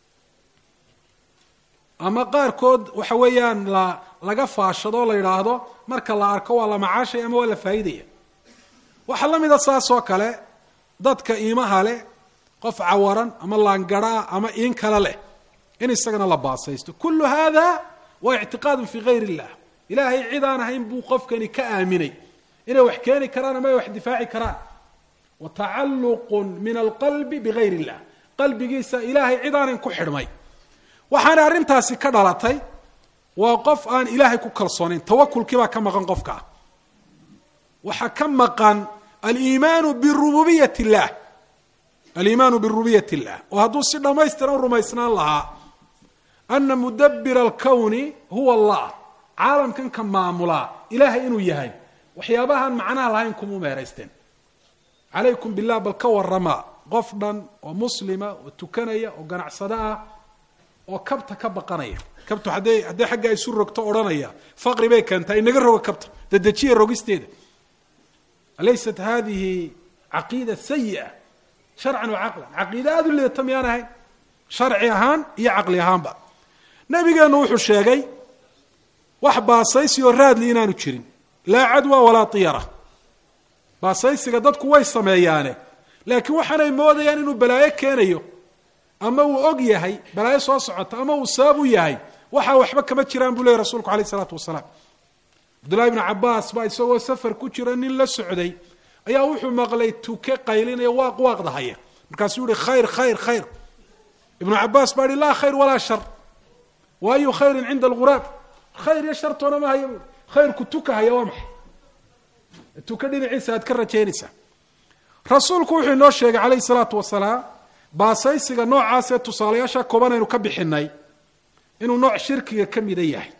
ama qaarkood waxa weeyaan la laga faashado o la yidhaahdo marka la arko waa la macaashay ama waa la faa'idaya waxaa la mid a saas oo kale dadka iimaha leh qof cawaran ama laangaraa ama iin kale leh in isagana la baasaysto kullu hada waa ictiqaadun fii gayr illah ilaahay cid aan ahayn buu qofkani ka aaminay inay wax keeni karaan ama ay wax difaaci karaan wa tacalluqun min alqalbi bigayr illah qalbigiisa ilaahay cid aanan ku xidhmay waxaana arrintaasi ka dhalatay waa qof aan ilaahay ku kalsoonayn tawakulkii baa ka maqan qofka waxaa ka maqan aliimaanu birububiyat illah aliimaanu birububiyat illah oo hadduu si dhammaystiran rumaysnaan lahaa ana mudabira alkowni huwa allah caalamkan ka maamulaa ilaahay inuu yahay waxyaabahaan macnaha lahayn kumuu meeraysteen calaykum billah bal ka warama qof dhan oo muslima oo tukanaya oo ganacsado ah oo kabta ka baqanaya kabtu hadday hadday xaggaa isu rogto odhanaya faqri bay keentaa inaga roga kabta dadejiya rogisteeda alaysat hadihi caqiida sayi'a sharcan wa caqlan caqiida aada u leedata miyaan ahayn sharci ahaan iyo caqli ahaanba nabigeenu wuxuu sheegay wax baasaysi oo raadli inaanu jirin laa cadwa walaa tiyara baasaysiga dadku way sameeyaane laakiin waxaanay moodayaan inuu balaayo keenayo ama uu og yahay balaayo soo socota ama uu sabab u yahay waxaa waxba kama jiraan buu leeyay rasulku alayh isalaatu wasalaam cabdullahi bnu cabaas baa isagoo safar ku jira nin la socday ayaa wuxuu maqlay tuke qaylinaya waaq waaqdahaya markaasuu yihi khayr khayr khayr ibnu cabaas baa ihi laa khayr walaa shar wa ayu khayrin cinda alguraab khayr iyo shartoona ma haya buui khayrku tuka haya waa maxay tuka dhinaciisa aad ka rajaynaysaa rasuulku wuxuu inoo sheegay calayhi salaatu wasalaam baasaysiga noocaas ee tusaalayaasha kooban aynu ka bixinay inuu nooc shirkiga ka mida yahay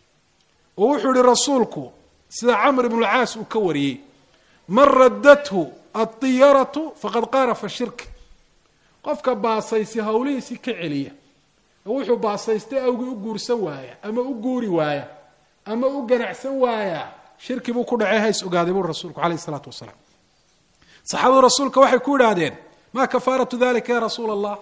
oo wuxuu yihi rasuulku sida camr ibnu lcaas uu ka wariyey man raddathu adiyaratu faqad qaarafa shirki qofka baasaysi hawlihiisii ka celiya oo wuxuu baasaystay awgii u guursan waaya ama u guuri waaya ama u ganacsan waaya shirki buu ku dhacay hays ogaaday buu rasuulku calayh isalaatu wasalaam saxaabadu rasuulka waxay ku idhaahdeen ma kafaaratu dalika ya rasuula allah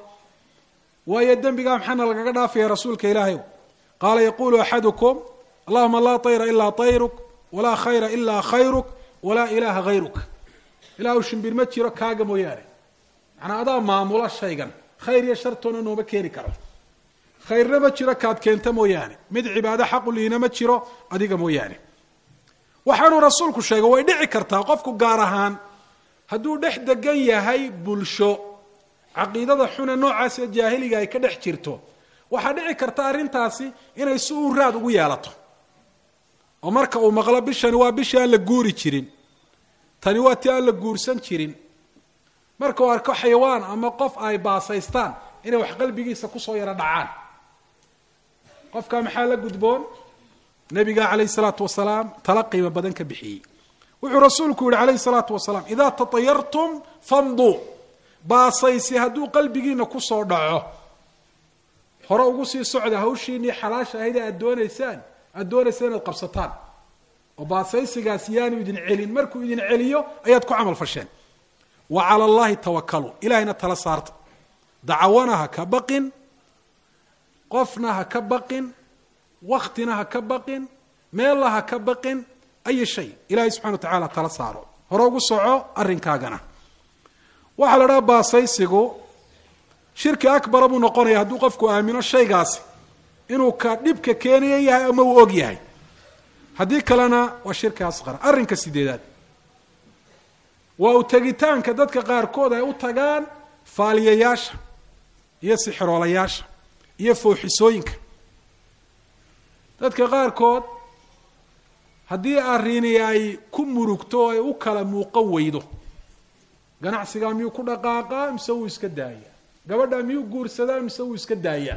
waayo dembigaa maxaana lagaga dhaafaya rasuulka ilaahay qaala yaqulu axadukum allahuma laa tayra ilaa tayruk walaa khayra ilaa khayruk walaa ilaaha hayruk ilaahu shimbir ma jiro kaaga mooyaane macnaa adaa maamula shaygan khayr iyo shartoona nooma keeni karo khayrna ma jiro kaad keenta mooyaane mid cibaado xaqu liina ma jiro adiga mooyaane waxaanuu rasuulku sheegay way dhici kartaa qofku gaar ahaan hadduu dhex degan yahay bulsho caqiidada xune noocaasee jaahiliga ay ka dhex jirto waxaa dhici karta arrintaasi inay si uu raad ugu yeelato oo marka uu maqlo bishani waa bishii aan la guuri jirin tani waa ti aan la guursan jirin marka uu arko xayawaan ama qof ay baasaystaan inay wax qalbigiisa kusoo yaro dhacaan qofkaa maxaa la gudboon nabiga calayh salaatu wasalaam tala qiimo badan ka bixiyey wuxuu rasuulku yihi calayhi salaatu wasalaam idaa tatayartum famduu baasaysi hadduu qalbigiina kusoo dhaco hore ugu sii socda hawshiinii xalaasha ahayd ee aad doonaysaan aada doonaysa inaad qabsataan oo baasaysigaas yaanu idin celin markuu idin celiyo ayaad ku camal fasheen wa cala allahi tawakaluu ilahayna tala saarta dacawana ha ka baqin qofna ha ka baqin waktina ha ka baqin meella ha ka baqin ay shay ilahay subxana wa tacala tala saaro hore ugu soco arrinkaagana waxaa la dhaha baasaysigu shirki akbara buu noqonaya hadduu qofku aamino shaygaasi inuu ka dhibka keenaya yahay ama uu og yahay haddii kalena waa shirki asqar arrinka sideedaad waa u tegitaanka dadka qaarkood ay u tagaan faaliyayaasha iyo sixiroolayaasha iyo fooxisooyinka dadka qaarkood haddii arrini ay ku murugto o ay u kala muuqan weydo ganacsigaa miyuu ku dhaqaaqaa mise wuu iska daayaa gabadhaa miyuu guursadaa mise wuu iska daayaa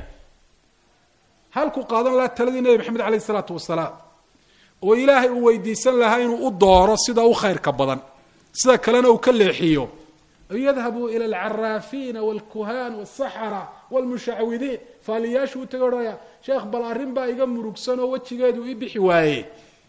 halku qaadan lahaa taladii nebi maxamed caleyh isalaatu wasalaam oo ilaahay uu weydiisan lahaa inuu u dooro sida u khayrka badan sida kalena uu ka leexiyo yadhabuu ila alcaraafiina walkuhaan walsaxara walmushacwidiin faaliyaashu u taga odhanaya sheekh bal arrin baa iga murugsan oo wejigeedu ii bixi waaye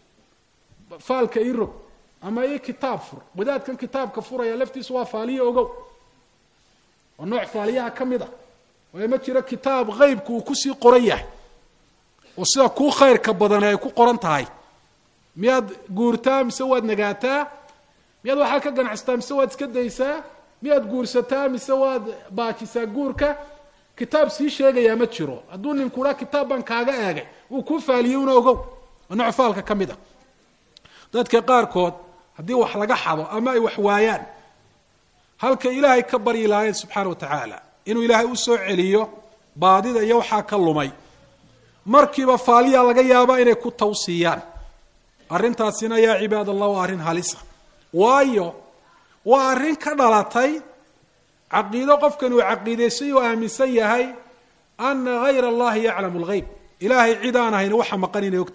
faalka ii rog ama ii kitaab fur wadaadkan kitaabka furaya laftiisu waa faaliye ogow waa nooc faaliyaha ka mid a waayo ma jiro kitaab qeybku uu kusii qoran yahay oo sida kuu khayrka badani ay ku qoran tahay miyaad guurtaa mise waad nagaataa miyaad waxaa ka ganacsataa mise waad iska daysaa miyaad guursataa mise waad baajisaa guurka kitaab sii sheegayaa ma jiro hadduu ninku dhaa kitaab baan kaaga eegay uu kuu faaliyey una ogow waa nooc faalka ka mid a dadka qaarkood haddii wax laga xado ama ay wax waayaan halka ilaahay ka baryi lahayn subxaana wa tacaala inuu ilaahay usoo celiyo baadida iyo waxaa ka lumay markiiba faaliya laga yaabaa inay ku tawsiiyaan arrintaasina yaa cibaad allah waa arrin halisa waayo waa arrin ka dhalatay caqiido qofkan uu caqiidaysay uu aaminsan yahay ana hayra allahi yaclamu lgeyb ilaahay cid aan ahayn waxa maqan inay og tahay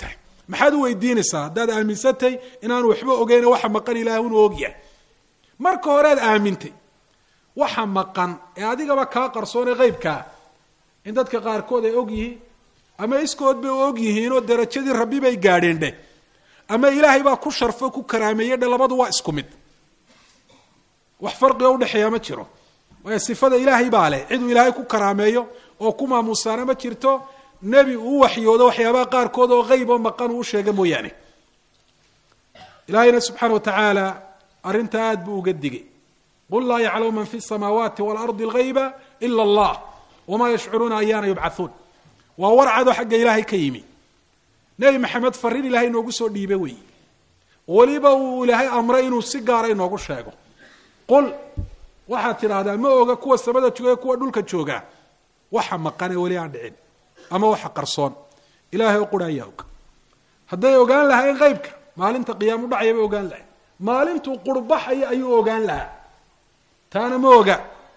maxaad u weydiinaysaa haddaad aaminsantay inaanu waxba ogeyne waxa maqan ilaah inuu ogyahay marka horead aamintay waxa maqan ee adigaba kaa qarsoone qeybkaa in dadka qaarkood ay og yihiin ama iskood bay og yihiin oo darajadii rabbi bay gaadheen dheh ama ilaahay baa ku sharfo ku karaameeye dhe labadu waa isku mid wax farqiga udhexeeya ma jiro waayo sifada ilaahay baa leh ciduu ilaahay ku karaameeyo oo ku maamuusaana ma jirto nebi uu waxyoodo waxyaabaha qaarkood oo qeyb oo maqan uu usheega mooyaane ilaahayna subxaana wa tacaala arrinta aad buu uga digay qul laa yaclamu man fi samaawaati waalardi algayba ila allah wamaa yashcuruuna ayaana yubcathuun waa warcado xagga ilaahay ka yimi nebi maxamed fariin ilaahay inoogu soo dhiibe weeye weliba uu ilaahay amray inuu si gaara inoogu sheego qul waxaad tidhaahdaa ma oga kuwa samada jooga kuwa dhulka jooga waxa maqane weli aan dhicin ama waxa qarsoon ilaahay oo qura ayaa og hadday ogaan lahayn qeybka maalinta qiyaam udhacaya bay ogaan lahayn maalintuu qurbaxaya ayuu ogaan lahaa taana ma oga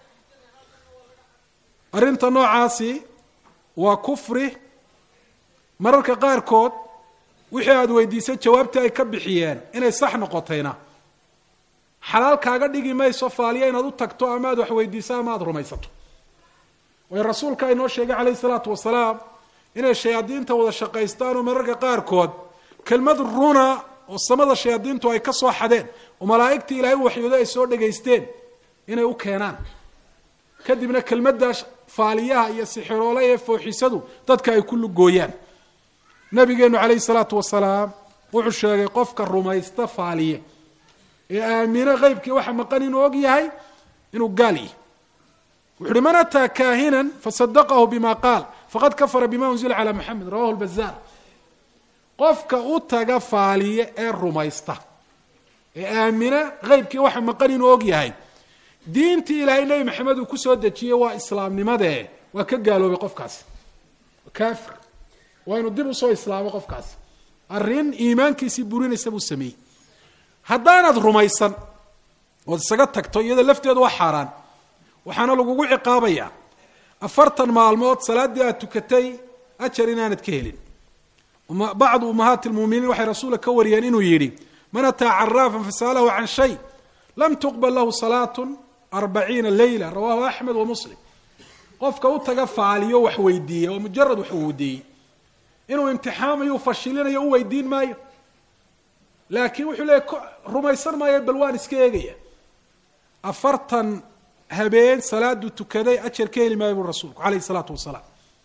arrinta noocaasi waa kufri mararka qaarkood wixii aada weydiisay jawaabtii ay ka bixiyeen inay sax noqotayna xalaal kaaga dhigi mayso faaliya inaad u tagto ama aad wax weydiiso ama aada rumaysato waayo rasuulka inoo sheegay calayhi salaatu wasalaam inay shayaadiinta wada shaqaystaan oo mararka qaarkood kelmad runa oo samada shayaadiintu ay ka soo xadeen oo malaa'igtii ilaahay u waxyoodo ay soo dhegaysteen inay u keenaan kadibna kelmaddaas faaliyaha iyo sixiroole ee fooxisadu dadka ay ku lugooyaan nabigeenu calayhi salaatu wasalaam wuxuu sheegay qofka rumaysta faaliye ee aamine qeybkii waxa maqan inuu og yahay inuu gaal yahy wuxu uhi man ataa kaahinan fasadaqahu bima qaal faqad kafara bima unzila calaa maxamed rawahu lbazaar qofka u taga faaliye ee rumaysta ee aamine qeybkii waxa maqan inuu og yahay diintii ilaahay nebi maxamed uu kusoo dejiyey waa islaamnimadee waa ka gaaloobay qofkaasi kaafir waa inuu dib usoo islaamo qofkaasi arrin iimaankiisii burinaysa buu sameeyey haddaanaad rumaysan ood isaga tagto iyada lafteedu waa xaaraan waxaana lagugu ciqaabayaa afartan maalmood salaaddii aad tukatay ajar inaanad ka helin bacdu ummahaati lmuminiin waxay rasuulka ka wariyeen inuu yidhi man ataa caraafan fasa'alahu can shay lam tuqbal lahu salaatun arbaciina leyla rawahu axmed wa muslim qofka u taga faaliyo wax weydiiya oo mujarad wax weydiiyey inuu imtixaamayo fashilinayo u weydiin maayo laakiin wuxuu leeyay rumaysan maayo bal waan iska eegaya afartan habeen salaaduu tukaday ajar ka heli maayo buri rasuulku calayhi salaatu wasalaam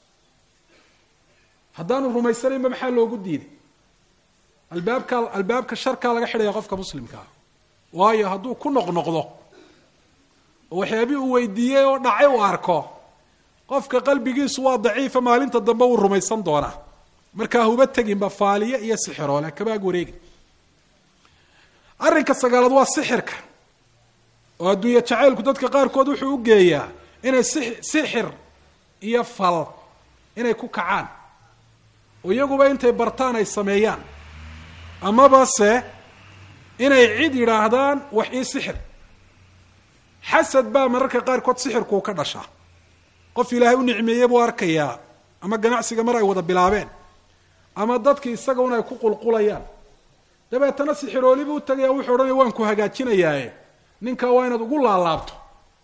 haddaanu rumaysanaynba maxaa loogu diiday albaabka albaabka sharkaa laga xidhaya qofka muslimkaa waayo hadduu ku noqnoqdo oo waxyaabii uu weydiiyey oo dhacay uu arko qofka qalbigiisu waa daciifa maalinta dambe wuu rumaysan doonaa markaa huba teginba faaliye iyo sixiroole kabaag wareegi arrinka sagaalaad waa sixirka oo adduunye jacaylku dadka qaarkood wuxuu u geeyaa inay si sixir iyo fal inay ku kacaan oo iyaguba intay bartaan ay sameeyaan amaba se inay cid yidhaahdaan wax ii sixir xasad baa mararka qaarkood sixirkuu ka dhashaa qof ilaahay u nicmeeye buu arkayaa ama ganacsiga mar ay wada bilaabeen ama dadki isaga un ay ku qulqulayaan dabeetana sixirooli buu utagaya wuxuu odhanaya waan ku hagaajinayaaye ninkaa waa inaad ugu laalaabto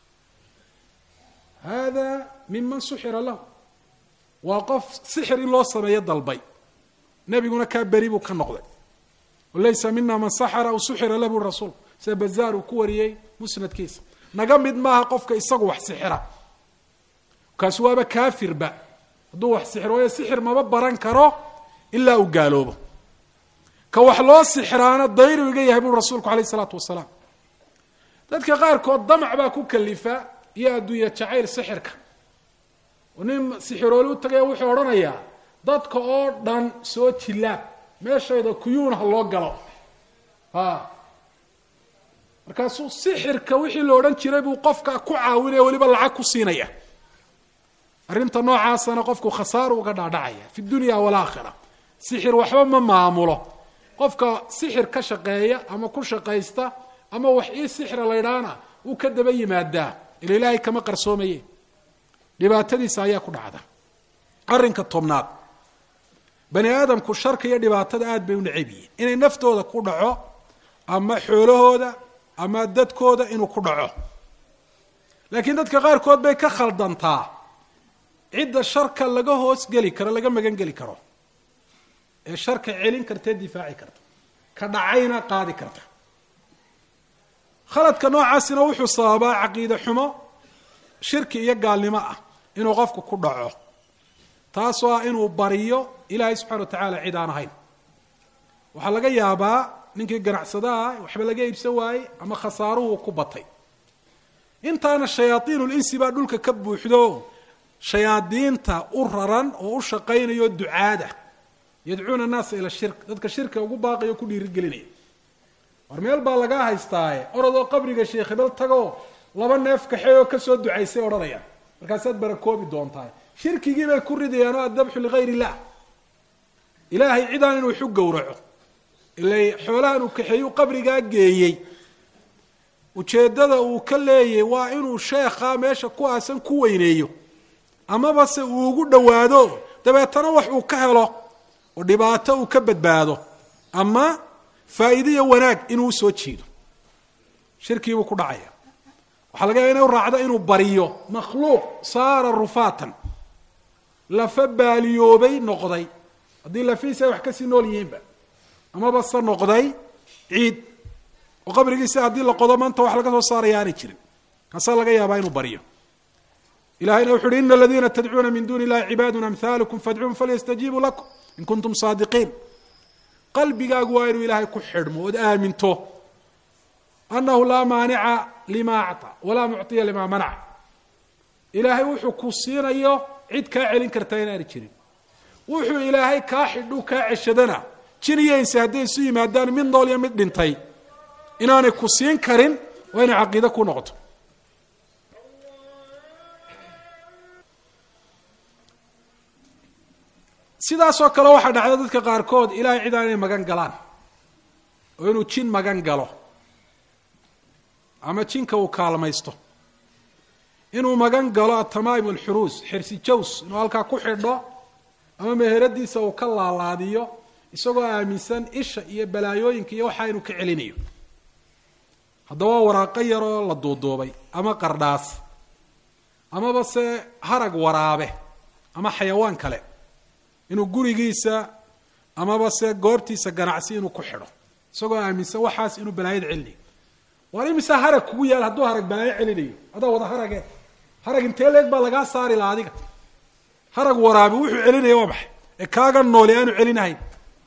hada miman suxira lahu waa qof sixir in loo sameeyo dalbay nebiguna kaa beri buu ka noqday laysa mina man saxara aw suxira lah buri rasuulku sida bazaar uu ku wariyey musnadkiisa naga mid maaha qofka isagu wax sixira kaasi waaba kaafirba hadduu wax sixiro waayo sixir maba baran karo ilaa uu gaaloobo ka wax loo sixiraana dayru iga yahay buri rasuulku alayh isalaatu wasalaam dadka qaarkood damac baa ku kalifa iyo adduunya jacayl sixirka oo nin sixirooli u tagaya wuxuu odhanayaa dadka oo dhan soo jilaab meeshayda kuyuun ha loo galo a markaasuu sixirka wixii la odhan jiray buu qofka ku caawinaya weliba lacag ku siinaya arrinta noocaasana qofku khasaaru uga dhaadhacaya fi dunya walaakhira sixir waxba ma maamulo qofka sixir ka shaqeeya ama ku shaqaysta ama wax ii sixira laydhaana wuu ka daba yimaadaa ila ilaahay kama qarsoomaye dhibaatadiisa ayaa ku dhacda arrinka tobnaad bani aadamku sharka iyo dhibaatada aada bay u necab yihiin inay naftooda ku dhaco ama xoolahooda ama dadkooda inuu ku dhaco laakiin dadka qaarkood bay ka khaldantaa cidda sharka laga hoos geli karo laga magan geli karo ee sharka celin karta ee difaaci karta ka dhacayna qaadi karta khaladka noocaasina wuxuu sababaa caqiide xumo shirki iyo gaalnimo ah inuu qofku ku dhaco taasoo ah inuu bariyo ilaahay subxana wa tacaala cid aan ahayn waxaa laga yaabaa ninkii ganacsadaha waxba laga iibsan waayey ama khasaaruhu ku batay intaana shayaaiinulinsi baa dhulka ka buuxdo shayaadiinta u raran oo u shaqaynayo ducaada yadcuuna annaasa ila shirk dadka shirka ugu baaqayo ku dhiirigelinaya war meel baa lagaa haystaaye orodoo qabriga sheekh hebel tagoo laba neef kaxeeyoo kasoo ducaysay odhanayaan markaasaad barakoobi doontaa shirkigii bay ku ridayaan oo addabxu ligayr illah ilaahay cidaan inuu xu gowraco ilay xoolahan uu kaxeeyu qabrigaa geeyey ujeeddada uu ka leeyay waa inuu sheekhaa meesha ku aasan ku weyneeyo amaba se uu ugu dhowaado dabeetana wax uu ka helo oo dhibaato uu ka badbaado ama faa'iidiyo wanaag inuu usoo jiido shirkiibuu ku dhacaya waxaa laga yaaba inu raacdo inuu bariyo makhluuq saara rufaatan lafa baaliyoobay noqday haddii lafihiisa ay wax kasii nool yihiinba amaba se noqday ciid oo qabrigiisa haddii la qodo maanta wax laga soo saaraya aanay jirin kaasaa laga yaabaa inuu baryo ilahayna wuxu uhi ina aladiina tadcuuna min duuni illahi cibaadun amhalukum fadcuun falyastajiibuu lakum in kuntum saadiqiin qalbigaagu waa inuu ilaahay ku xidhmo ood aaminto annahu laa maanica lima acطa walaa mucطiya lima manac ilaahay wuxuu ku siinayo cid kaa celin kartaa inaana jirin wuxuu ilaahay kaa xidhu kaa ceshadana jin iyo inse hadday isu yimaadaan mid nool iyo mid dhintay inaanay ku siin karin waa inay caqiide ku noqoto sidaasoo kale waxaa dhacda dadka qaarkood ilahay cid aan inay magan galaan oo inuu jin magan galo ama jinka uu kaalmaysto inuu magan galo atamaim alxuruus xirsi jaws inuu halkaa ku xidho ama meheradiisa uu ka laalaadiyo isagoo aaminsan isha iyo balaayooyinka iyo waxaa inuu ka celinayo haddaba waa waraaqo yaroo la duuduubay ama qardhaas amaba se harag waraabe ama xayawaan kale inuu gurigiisa amaba se goobtiisa ganacsi inuu ku xidho isagoo aaminsan waxaas inuu balaayada celinayo waar imise harag kugu yaal hadduu harag balaayo celinayo adaa wada harage harag intee leeg baa lagaa saari laha adiga harag waraabi wuxuu celinaya waa maxay ee kaaga nooli aanu celinahayn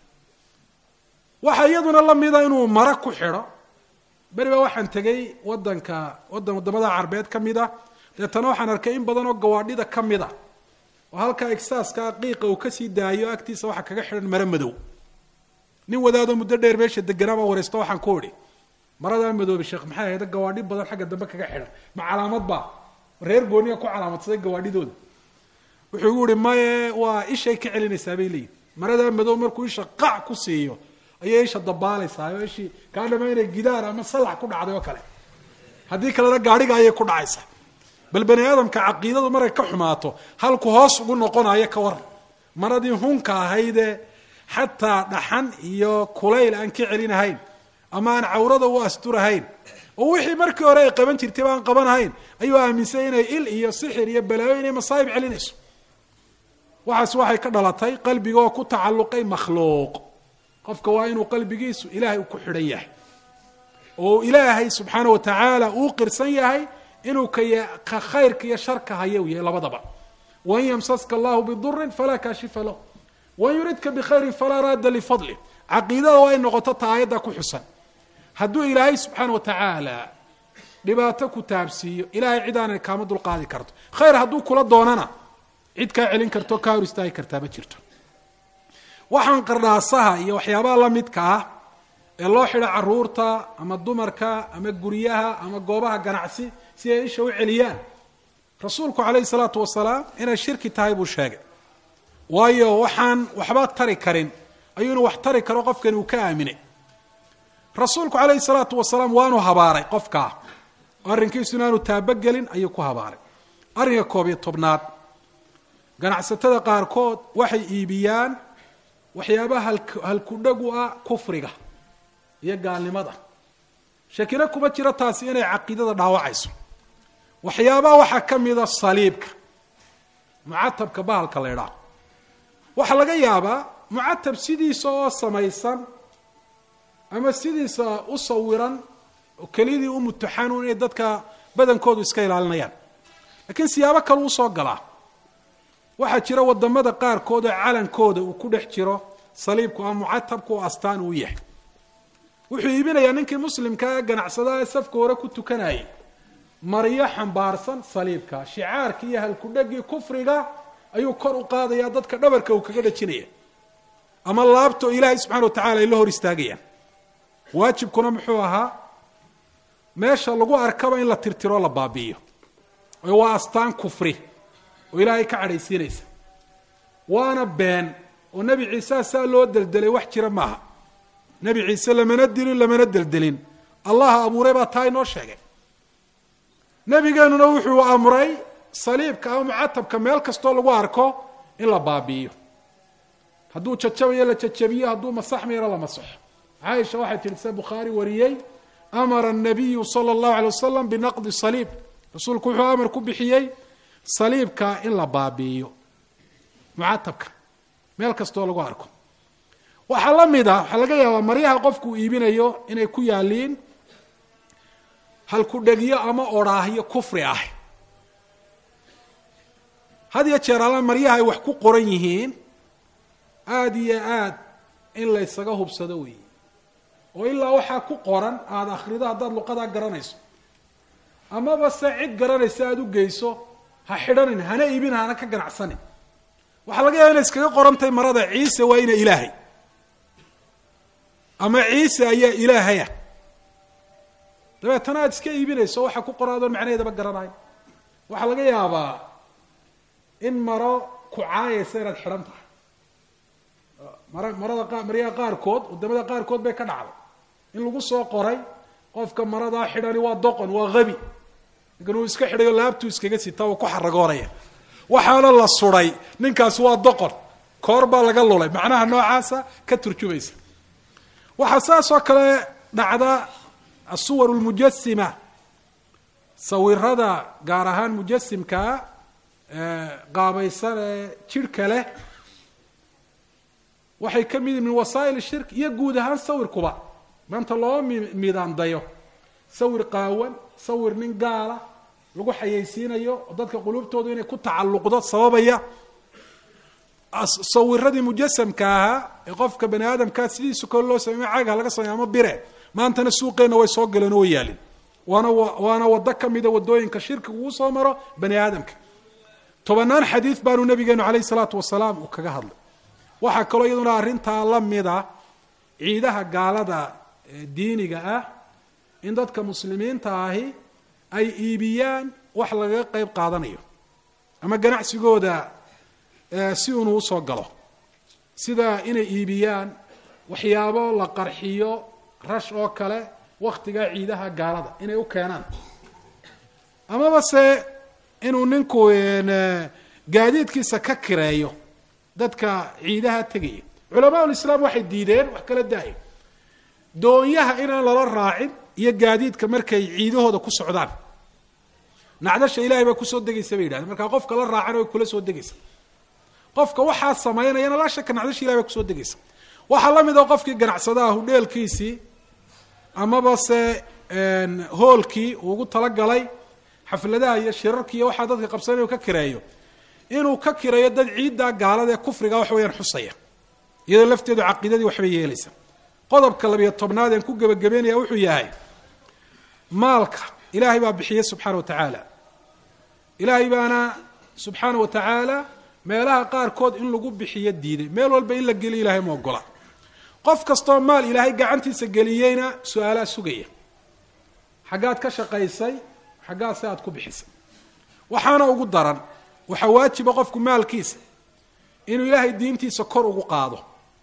waxaa iyaduna lamida inuu mara ku xidho beri baa waxaan tegay wadanka wadan wadamada carbeed ka mid a deetana waxaan arkay in badan oo gawaadhida ka mid a oo halkaa exaaska qiiqa uu kasii daayo agtiisa waxaa kaga xidhan maro madow nin wadaadoo muddo dheer meesha deganaa baa wareysto waxaan ku idhi maradaa madoobe sheekh maxay ahayda gawaadhi badan xagga dambe kaga xidhan ma calaamad baa reer gooniga ku calaamadsaday gawaadhidooda wuxuu igu ihi maye waa ishay ka celinaysaa bay leeyihin maradaa madow markuu isha qac ku siiyo ayay isha dabaalaysaa oo ishii kaa dhama inay gidaar ama salax ku dhacday oo kale haddii kalena gaadhiga ayay ku dhacaysaa bal bani aadamka caqiidadu markay ka xumaato halku hoos ugu noqonayo ka waran maradii hunka ahaydee xataa dhaxan iyo kulayl aan ka celinahayn ama aan cawrada u asturahayn oo wixii markii hore ay qaban jirtay ba aan qabanahayn ayuu aaminsan inay il iyo sixir iyo balaayo inay masaa'ib celinayso waxaas waxay ka dhalatay qalbiga oo ku tacalluqay makhluuq qofka waa inuu qalbigiisu ilaahay ku xidhan yahay oo ilaahay subxaana wa tacaala uu qirsan yahay inuu ka khayrka iyo sharka haya u yahay labadaba wain yamsaska allahu bidurin falaa kaashifa lah wain yuridka bikhayrin falaa raadda lifadlih caqiidada waa ay noqoto ta aayadda ku xusan hadduu ilaahay subxaana wa tacaala dhibaato ku taabsiiyo ilahay cid aanay kaama dulqaadi karto khayr hadduu kula doonana cid kaa celin karto kaa hor istaagi kartaa ma jirto waxaan qardhaasaha iyo waxyaabaha la midka ah ee loo xidho caruurta ama dumarka ama guryaha ama goobaha ganacsi si ay isha u celiyaan rasuulku calayhi salaatu wasalaam inay shirki tahay buu sheegay waayo waxaan waxba tari karin ayuu inu wax tari karo qofkani uu ka aaminay rasuulku calayhi salaatu wasalaam waanu habaaray qofkaa arrinkiisu inaanu taabogelin ayuu ku habaaray arrinka koob iyo tobnaad ganacsatada qaarkood waxay iibiyaan waxyaabaha halkudhagu ah kufriga iyo gaalnimada shakina kuma jiro taasi inay caqiidada dhaawacayso waxyaabaha waxaa ka mida saliibka mucatabka bahalka la ydhaah waxaa laga yaabaa mucatab sidiisa oo samaysan ama sidiisa u sawiran oo keliyadii u mutaxanuun inay dadka badankoodu iska ilaalinayaan laakiin siyaabo kale usoo galaa waxaa jira wadamada qaarkood oo calankooda uu ku dhex jiro saliibku ama mucatabku oo astaan uu yahay wuxuu iibinayaa ninkii muslimkaa ee ganacsadaha ee safka hore ku tukanayay maryo xambaarsan saliibka shicaarkii iyo halkudhegii kufriga ayuu kor u qaadayaa dadka dhabarka uu kaga dhajinaya ama laabto ilaahay subxana wa tacala ay la hor istaagayaan waajibkuna muxuu ahaa meesha lagu arkaba in la tirtiro la baabi'iyo oo waa astaan kufri oo ilaahay ka cadhaysiinaysa waana been oo nebi ciise saa loo deldelay wax jira maaha nebi ciise lamana dilin lamana deldelin allaha abuuray baa taa inoo sheegay nebigeenuna wuxuu amray saliibka ama mucatabka meel kastoo lagu arko in la baabi'iyo hadduu jajabayo la jajabiyo hadduu masaxmayana la masaxo caaisha waxay tihi se bukhaari wariyey amara الnabiyu salى اllahu alay wasalam binaqdi saliib rasuulku wuxuu amar ku bixiyey saliibka in la baabi'iyo mucatabka meel kastoo lagu arko waxaa la mid a waxaa laga yaabaa maryaha qofku iibinayo inay ku yaaliin halkudhegyo ama odhaahyo kufri ah had iyo jeer alla maryaha ay wax ku qoran yihiin aada iyo aad in laysaga hubsado weeye oo ilaa waxaa ku qoran aada akhrido haddaad luqadaa garanayso amaba se cid garanaysa aada u geyso ha xidhanin hana iibin hana ka ganacsanin waxaa laga yaaba inay iskaga qorantahay marada ciise waa ina ilaahay ama ciise ayaa ilaahaya dabeetana aada iska iibinayso waxaa ku qoran adoon macnaheedaba garanayo waxaa laga yaabaa in maro ku caayaysa inaad xidhan tahay mara marada qa maryaha qaarkood wadamada qaarkood bay ka dhacday in lagu soo qoray qofka maradaa xidhani waa doqon waa habi ninkan uu iska xidhayo laabtuu iskaga sitaa waa ku xaragoonaya waxaana la suday ninkaasi waa doqon koor baa laga lulay macnaha noocaasa ka turjumaysa waxaa saas oo kale dhacda asuwar lmujasima sawirada gaar ahaan mujasimkaa qaabaysan ee jidhka leh waxay ka mid min wasaa'il shirk iyo guud ahaan sawirkuba maanta loo midaandayo sawir qaawan sawir nin gaala lagu xayeysiinayo oo dadka qulubtoodu inay ku tacalluqdo sababaya sawiradii mujasamka ahaa ee qofka bani aadamkaa sidiisu kale loo samey caaga laga samey ama bire maantana suuqeenna way soo galeen oo way yaalin waana waana waddo ka mida waddooyinka shirkiga uu soo maro bani aadamka tobanaan xadiid baanu nabigeenu calayhi salaatu wasalaam uu kaga hadlay waxaa kaloo iyaduna arrintaa la mida ciidaha gaalada diiniga ah in dadka muslimiinta ahi ay iibiyaan wax lagaga qeyb qaadanayo ama ganacsigooda si unuu usoo galo sida inay iibiyaan waxyaabo la qarxiyo rash oo kale waktigaa ciidaha gaalada inay u keenaan amaba se inuu ninku gaadiidkiisa ka kireeyo dadka ciidaha tegaya culamaa ulislaam waxay diideen wax kala daayo doonyaha inaan lala raacin iyo gaadiidka markay ciidahooda ku socdaan nacdasha ilahay baa kusoo degaysa bay yidhahdeen markaa qofka la raacana way kula soo degaysa qofka waxaa samaynayana laa shaka nacdasha ilahay baa kusoo degaysa waxaa la mid oo qofkii ganacsadaha hudheelkiisii amaba se hoolkii uu ugu talagalay xafladaha iyo shirarki iyo waxaa dadka qabsanay ka kireeyo inuu ka kireeyo dad ciiddaa gaalada ee kufriga wax weeyaan xusaya iyadoo lafteedu caqiidadii waxbay yeelaysa qodobka labiyo tobnaad een ku gebagabeynaya wuxuu yahay maalka ilaahay baa bixiye subxaana wa tacaala ilaahay baana subxaana wa tacaala meelaha qaarkood in lagu bixiyo diiday meel walba in la geliyo ilahay ma ogola qof kastoo maal ilaahay gacantiisa geliyeyna su-aalaa sugaya xaggaad ka shaqaysay xaggaad se aad ku bixisay waxaana ugu daran waxaa waajiba qofku maalkiisa inuu ilaahay diintiisa kor ugu qaado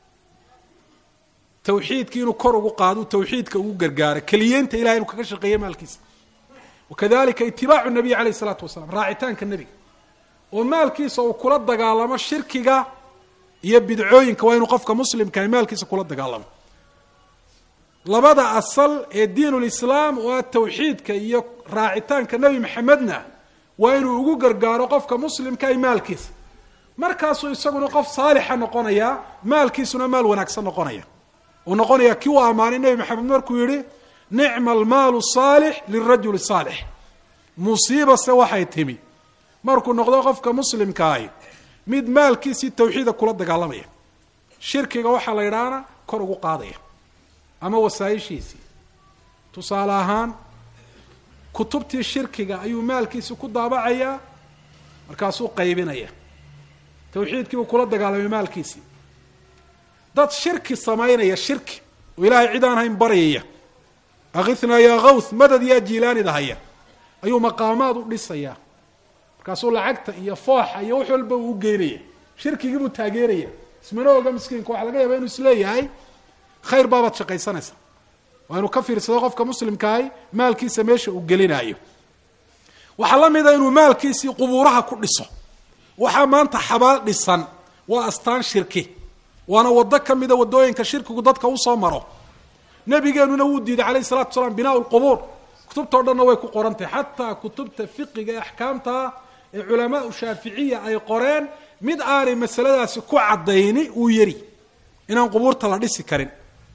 tawxiidki inuu kor ugu qaado tawxiidka ugu gargaaro keliyeynta ilahay inuu kaga shaqeeyo maalkiisa wakadalika itibaacu nabiy calayh isalaatu wasalaam raacitaanka nebiga oo maalkiisa uu kula dagaalamo shirkiga iyo bidcooyinka waa inuu qofka muslimkahay maalkiisa kula dagaalamo labada asal ee diinulislaam waa tawxiidka iyo raacitaanka nebi maxamedna waa inuu ugu gargaaro qofka muslimkahay maalkiisa markaasuu isaguna qof saalixa noqonaya maalkiisuna maal wanaagsan noqonaya uu noqonaya kii uu ammaanay nebi maxamed markuu yihi nicma almaalu saalix lirajuli saalix musiibase waxay timi markuu noqdo qofka muslimkaahi mid maalkiisii tawxiida kula dagaalamaya shirkiga waxaa la yidhaahna kor ugu qaadaya ama wasaa-ishiisii tusaale ahaan kutubtii shirkiga ayuu maalkiisii ku daabacayaa markaasuu qaybinaya tawxiidkii buu kula dagaalamay maalkiisii dad shirki samaynaya shirki oo ilaahay cid aan hayn baryaya akithnaa yaa kawth madad yaa jiilaanida haya ayuu maqaamaad u dhisayaa markaasuu lacagta iyo fooxa iyo wax walba uu ugeynaya shirkigii buu taageeraya ismana oga miskiinka waxaa laga yaaba inuu isleeyahay khayr baabaad shaqaysanaysa waa inuu ka fiirsado qofka muslimkaahi maalkiisa meesha uu gelinaayo waxaa la mida inuu maalkiisii qubuuraha ku dhiso waxaa maanta xabaal dhisan waa astaan shirki waana waddo ka mida waddooyinka shirkigu dadka usoo maro nabigeenuna wuu diiday calayh salatu wasalaam binaa lqubuur kutubtao dhanna way ku qorantahy xataa kutubta fiqiga ee axkaamtaa ee culamaau shaaficiya ay qoreen mid aanay masaladaasi ku caddayni uu yari inaan qubuurta la dhisi karin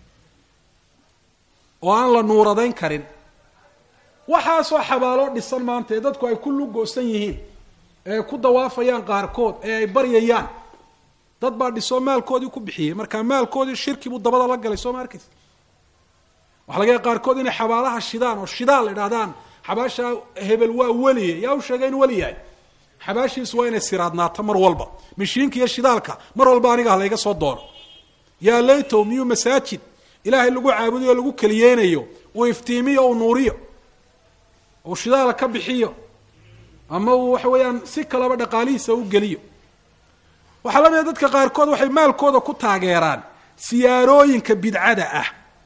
oo aan la nuuradayn karin waxaasoo xabaaloo dhisan maanta ee dadku ay ku lugoosan yihiin ee ay ku dawaafayaan qaarkood ee ay baryayaan dad baa dhisoo maalkoodii ku bixiyey markaa maalkoodii shirki buu dabada la galay soo ma arkaysa waxa laga yaay qaarkood inay xabaalaha shidaan oo shidaal idhahdaan xabaasha hebel waa weliye yaa u sheegay in weli yahay xabaashiisu waa inay siraadnaato mar walba mishiinka iyo shidaalka mar walba aniga halayga soo doono yaa laytow miyuu masaajid ilaahay lagu caabudayo o lagu keliyeynayo uu iftiimiyo uu nuuriyo uu shidaala ka bixiyo ama uu waxa weeyaan si kalaba dhaqaalihiisa u geliyo waxaa la mida dadka qaarkood waxay maalkooda ku taageeraan siyaarooyinka bidcada ah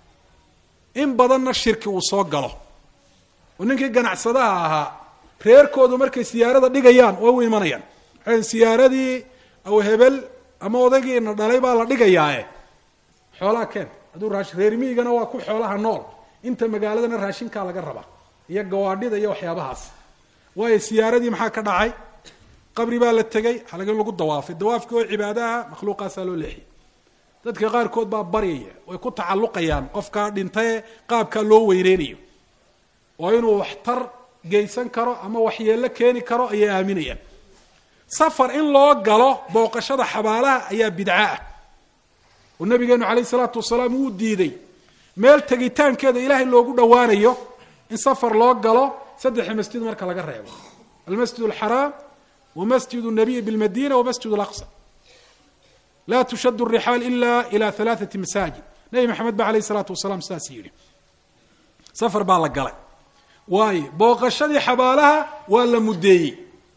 in badanna shirki uu soo galo oo ninkii ganacsadaha ahaa reerkoodu markay siyaarada dhigayaan waa u imanayaan waxay siyaaradii aw hebel ama odaygiina dhalay baa la dhigayaae xoolaha keen hadduu raashi reer miigana waa ku xoolaha nool inta magaaladana raashinkaa laga rabaa iyo gawaadhida iyo waxyaabahaas waayo siyaaradii maxaa ka dhacay qabri baa la tegey halaga in lagu dawaafay dawaafkii oo cibaadaha makhluuqaasaa loo leexiyay dadka qaarkood baa baryaya way ku tacalluqayaan qofkaa dhintaye qaabkaa loo weyneynayo oo inuu waxtar geysan karo ama waxyeello keeni karo ayay aaminayaan safar in loo galo booqashada xabaalaha ayaa bidco ah oo nabigeenu calayh isalaatu wasalaam wuu diiday meel tegitaankeeda ilaahay loogu dhowaanayo in safar loo galo saddexa masjid marka laga reebo almasjid alxaraam wa masjid nabiy bilmadina wa masjid alaqsa laa tushad rixaal ila ila alaaati masaajid nebi maxamed ba alayh isalaatu wasalaam sidaas yidhi safar baa la galay waayo booqashadii xabaalaha waa la muddeeyey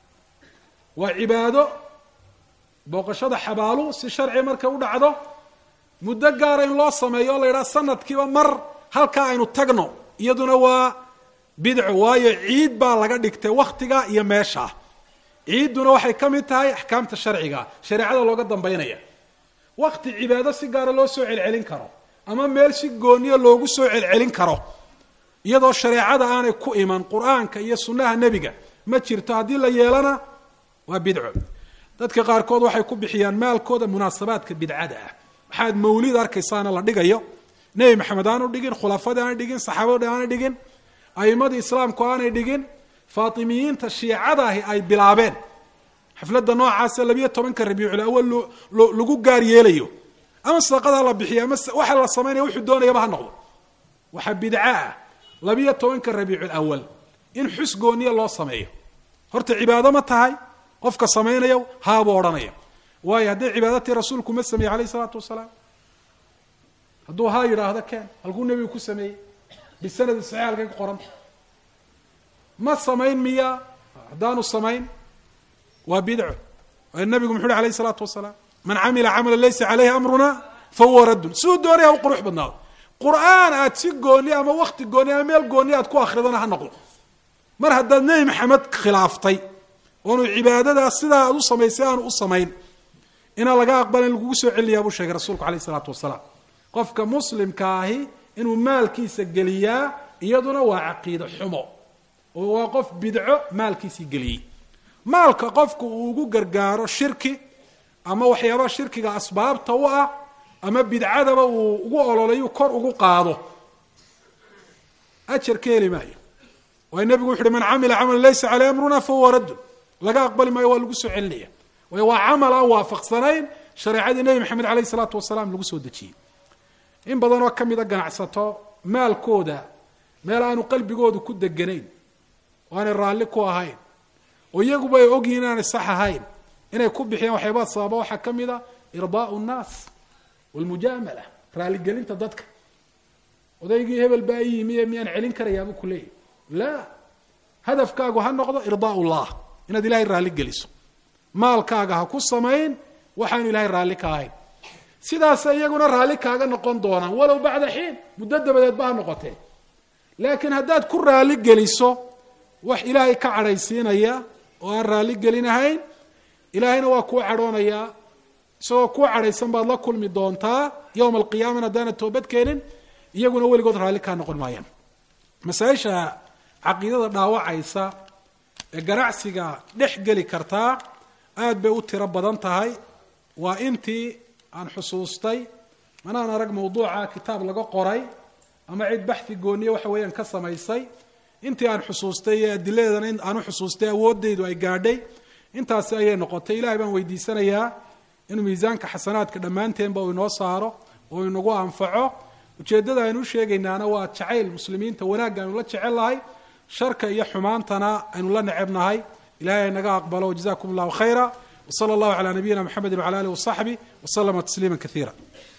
waa cibaado booqashada xabaalu si sharci markay u dhacdo muddo gaara in loo sameeyo oo la yidhaha sanadkiiba mar halkaa aynu tagno iyaduna waa bidco waayo ciid baa laga dhigtay wakhtiga iyo meeshaa ciidduna waxay ka mid tahay axkaamta sharciga shareecada looga dambaynaya wakti cibaado si gaara loo soo celcelin karo ama meel si gooniya loogu soo celcelin karo iyadoo shareecada aanay ku iman qur-aanka iyo sunnaha nebiga ma jirto haddii la yeelana waa bidco dadka qaarkood waxay ku bixiyaan maalkooda munaasabaadka bidcada ah waxaad mawlid arkaysaana la dhigayo nebi maxamed aanu dhigin khulafadii aanay dhigin saxaabadii aanay dhigin a'imadii islaamku aanay dhigin faatimiyiinta shiicadaahi ay bilaabeen xafladda noocaasa labiyo tobanka rabiicul awal lagu gaar yeelayo ama sadaqada la bixiyo ama waxa la samaynaya wuxuu doonayaba ha noqdo waxaa bidco ah labiyo tobanka rabiicul awal in xus gooniya loo sameeyo horta cibaado ma tahay qofka samaynaya haabuu odhanaya waayo hadday cibaadatii rasuulku ma sameeyey alayh isalaatu wasalaam hadduu haa yidhaahdo keen halkuu nebigu ku sameeyey bisanadi saxiix halkay ku qoranta ma samayn miya haddaanu samayn waa bidco waayo nabigu muxu uhi alayh isalaatu wasalaam man camila camala laysa caleyhi amruna fahuwa raddun siduu doonaya ha u qurux badnaado qur-aan aad si gooni ama wakti gooni ama meel gooni aad ku akridana ha noqdo mar haddaad nebi maxamed khilaaftay oonu cibaadadaa sidaa aad u samaysay aanu u samayn inaan laga aqbalin lagugu soo celinayaa buu sheegay rasuulku alayh isalaatu wasalaam qofka muslimka ahi inuu maalkiisa geliyaa iyaduna waa caqiido xumo oo waa qof bidco maalkiisii geliyey maalka qofku uu ugu gargaaro shirki ama waxyaabaha shirkiga asbaabta u ah ama bidcadaba uu ugu ololayu kor ugu qaado ajar ka heli maayo waayo nebigu wuxu uhi man camila camalan laysa caleyh amruna fahuwa raddun laga aqbali maayo waa lagu soo celinaya waayo waa camal aan waafaqsanayn shareecadii nebi maxamed aleyh isalaatu wasalaam lagu soo dejiyey in badan oo ka mida ganacsato maalkooda meel aanu qalbigoodu ku deganayn oo aanay raalli ku ahayn oo iyaguba ay ogyihin inaanay sax ahayn inay ku bixiyaan waxyaabaa sababa waxaa ka mid a irdaau nnaas walmujaamala raaligelinta dadka odaygii hebel baa i yimi miyaan celin karayaabuu ku leeyahy laa hadafkaagu ha noqdo irdaau llah inaad ilahay raalli geliso maalkaaga ha ku samayn waxaanu ilahay raalli ka ahayn sidaasa iyaguna raalli kaaga noqon doonaan walow bacda xiin muddo dabadeed ba ha noqotee laakiin haddaad ku raalli geliso wax ilaahay ka cadhaysiinaya oo aan raalli gelinahayn ilaahayna waa kuu cadhoonayaa isagoo kuu cadhaysan baad la kulmi doontaa yowma alqiyaamana haddaanad toobad keenin iyaguna weligood raalli kaa noqon maayaan masaaisha caqiidada dhaawacaysa ee ganacsiga dhex geli kartaa aad bay u tiro badan tahay waa intii aan xusuustay manaan arag mawduuca kitaab laga qoray ama cid baxi gooniye waxa weeyaan ka samaysay intii aan xusuustay iyo adiladeedana aan u xusuustay awooddaydu ay gaadhay intaasi ayay noqotay ilahay baan weydiisanayaa inuu miisaanka xasanaadka dhammaanteenba uu inoo saaro oo inagu anfaco ujeeddada aynu u sheegaynaana waa jacayl muslimiinta wanaagga aynu la jecel lahay sharka iyo xumaantana aynu la necebnahay ilahay ay naga aqbalo jazakum allahu khayra wsala allahu calaa nabiyina mxamedi wcala alih wasaxbi waslama tasliima kaiira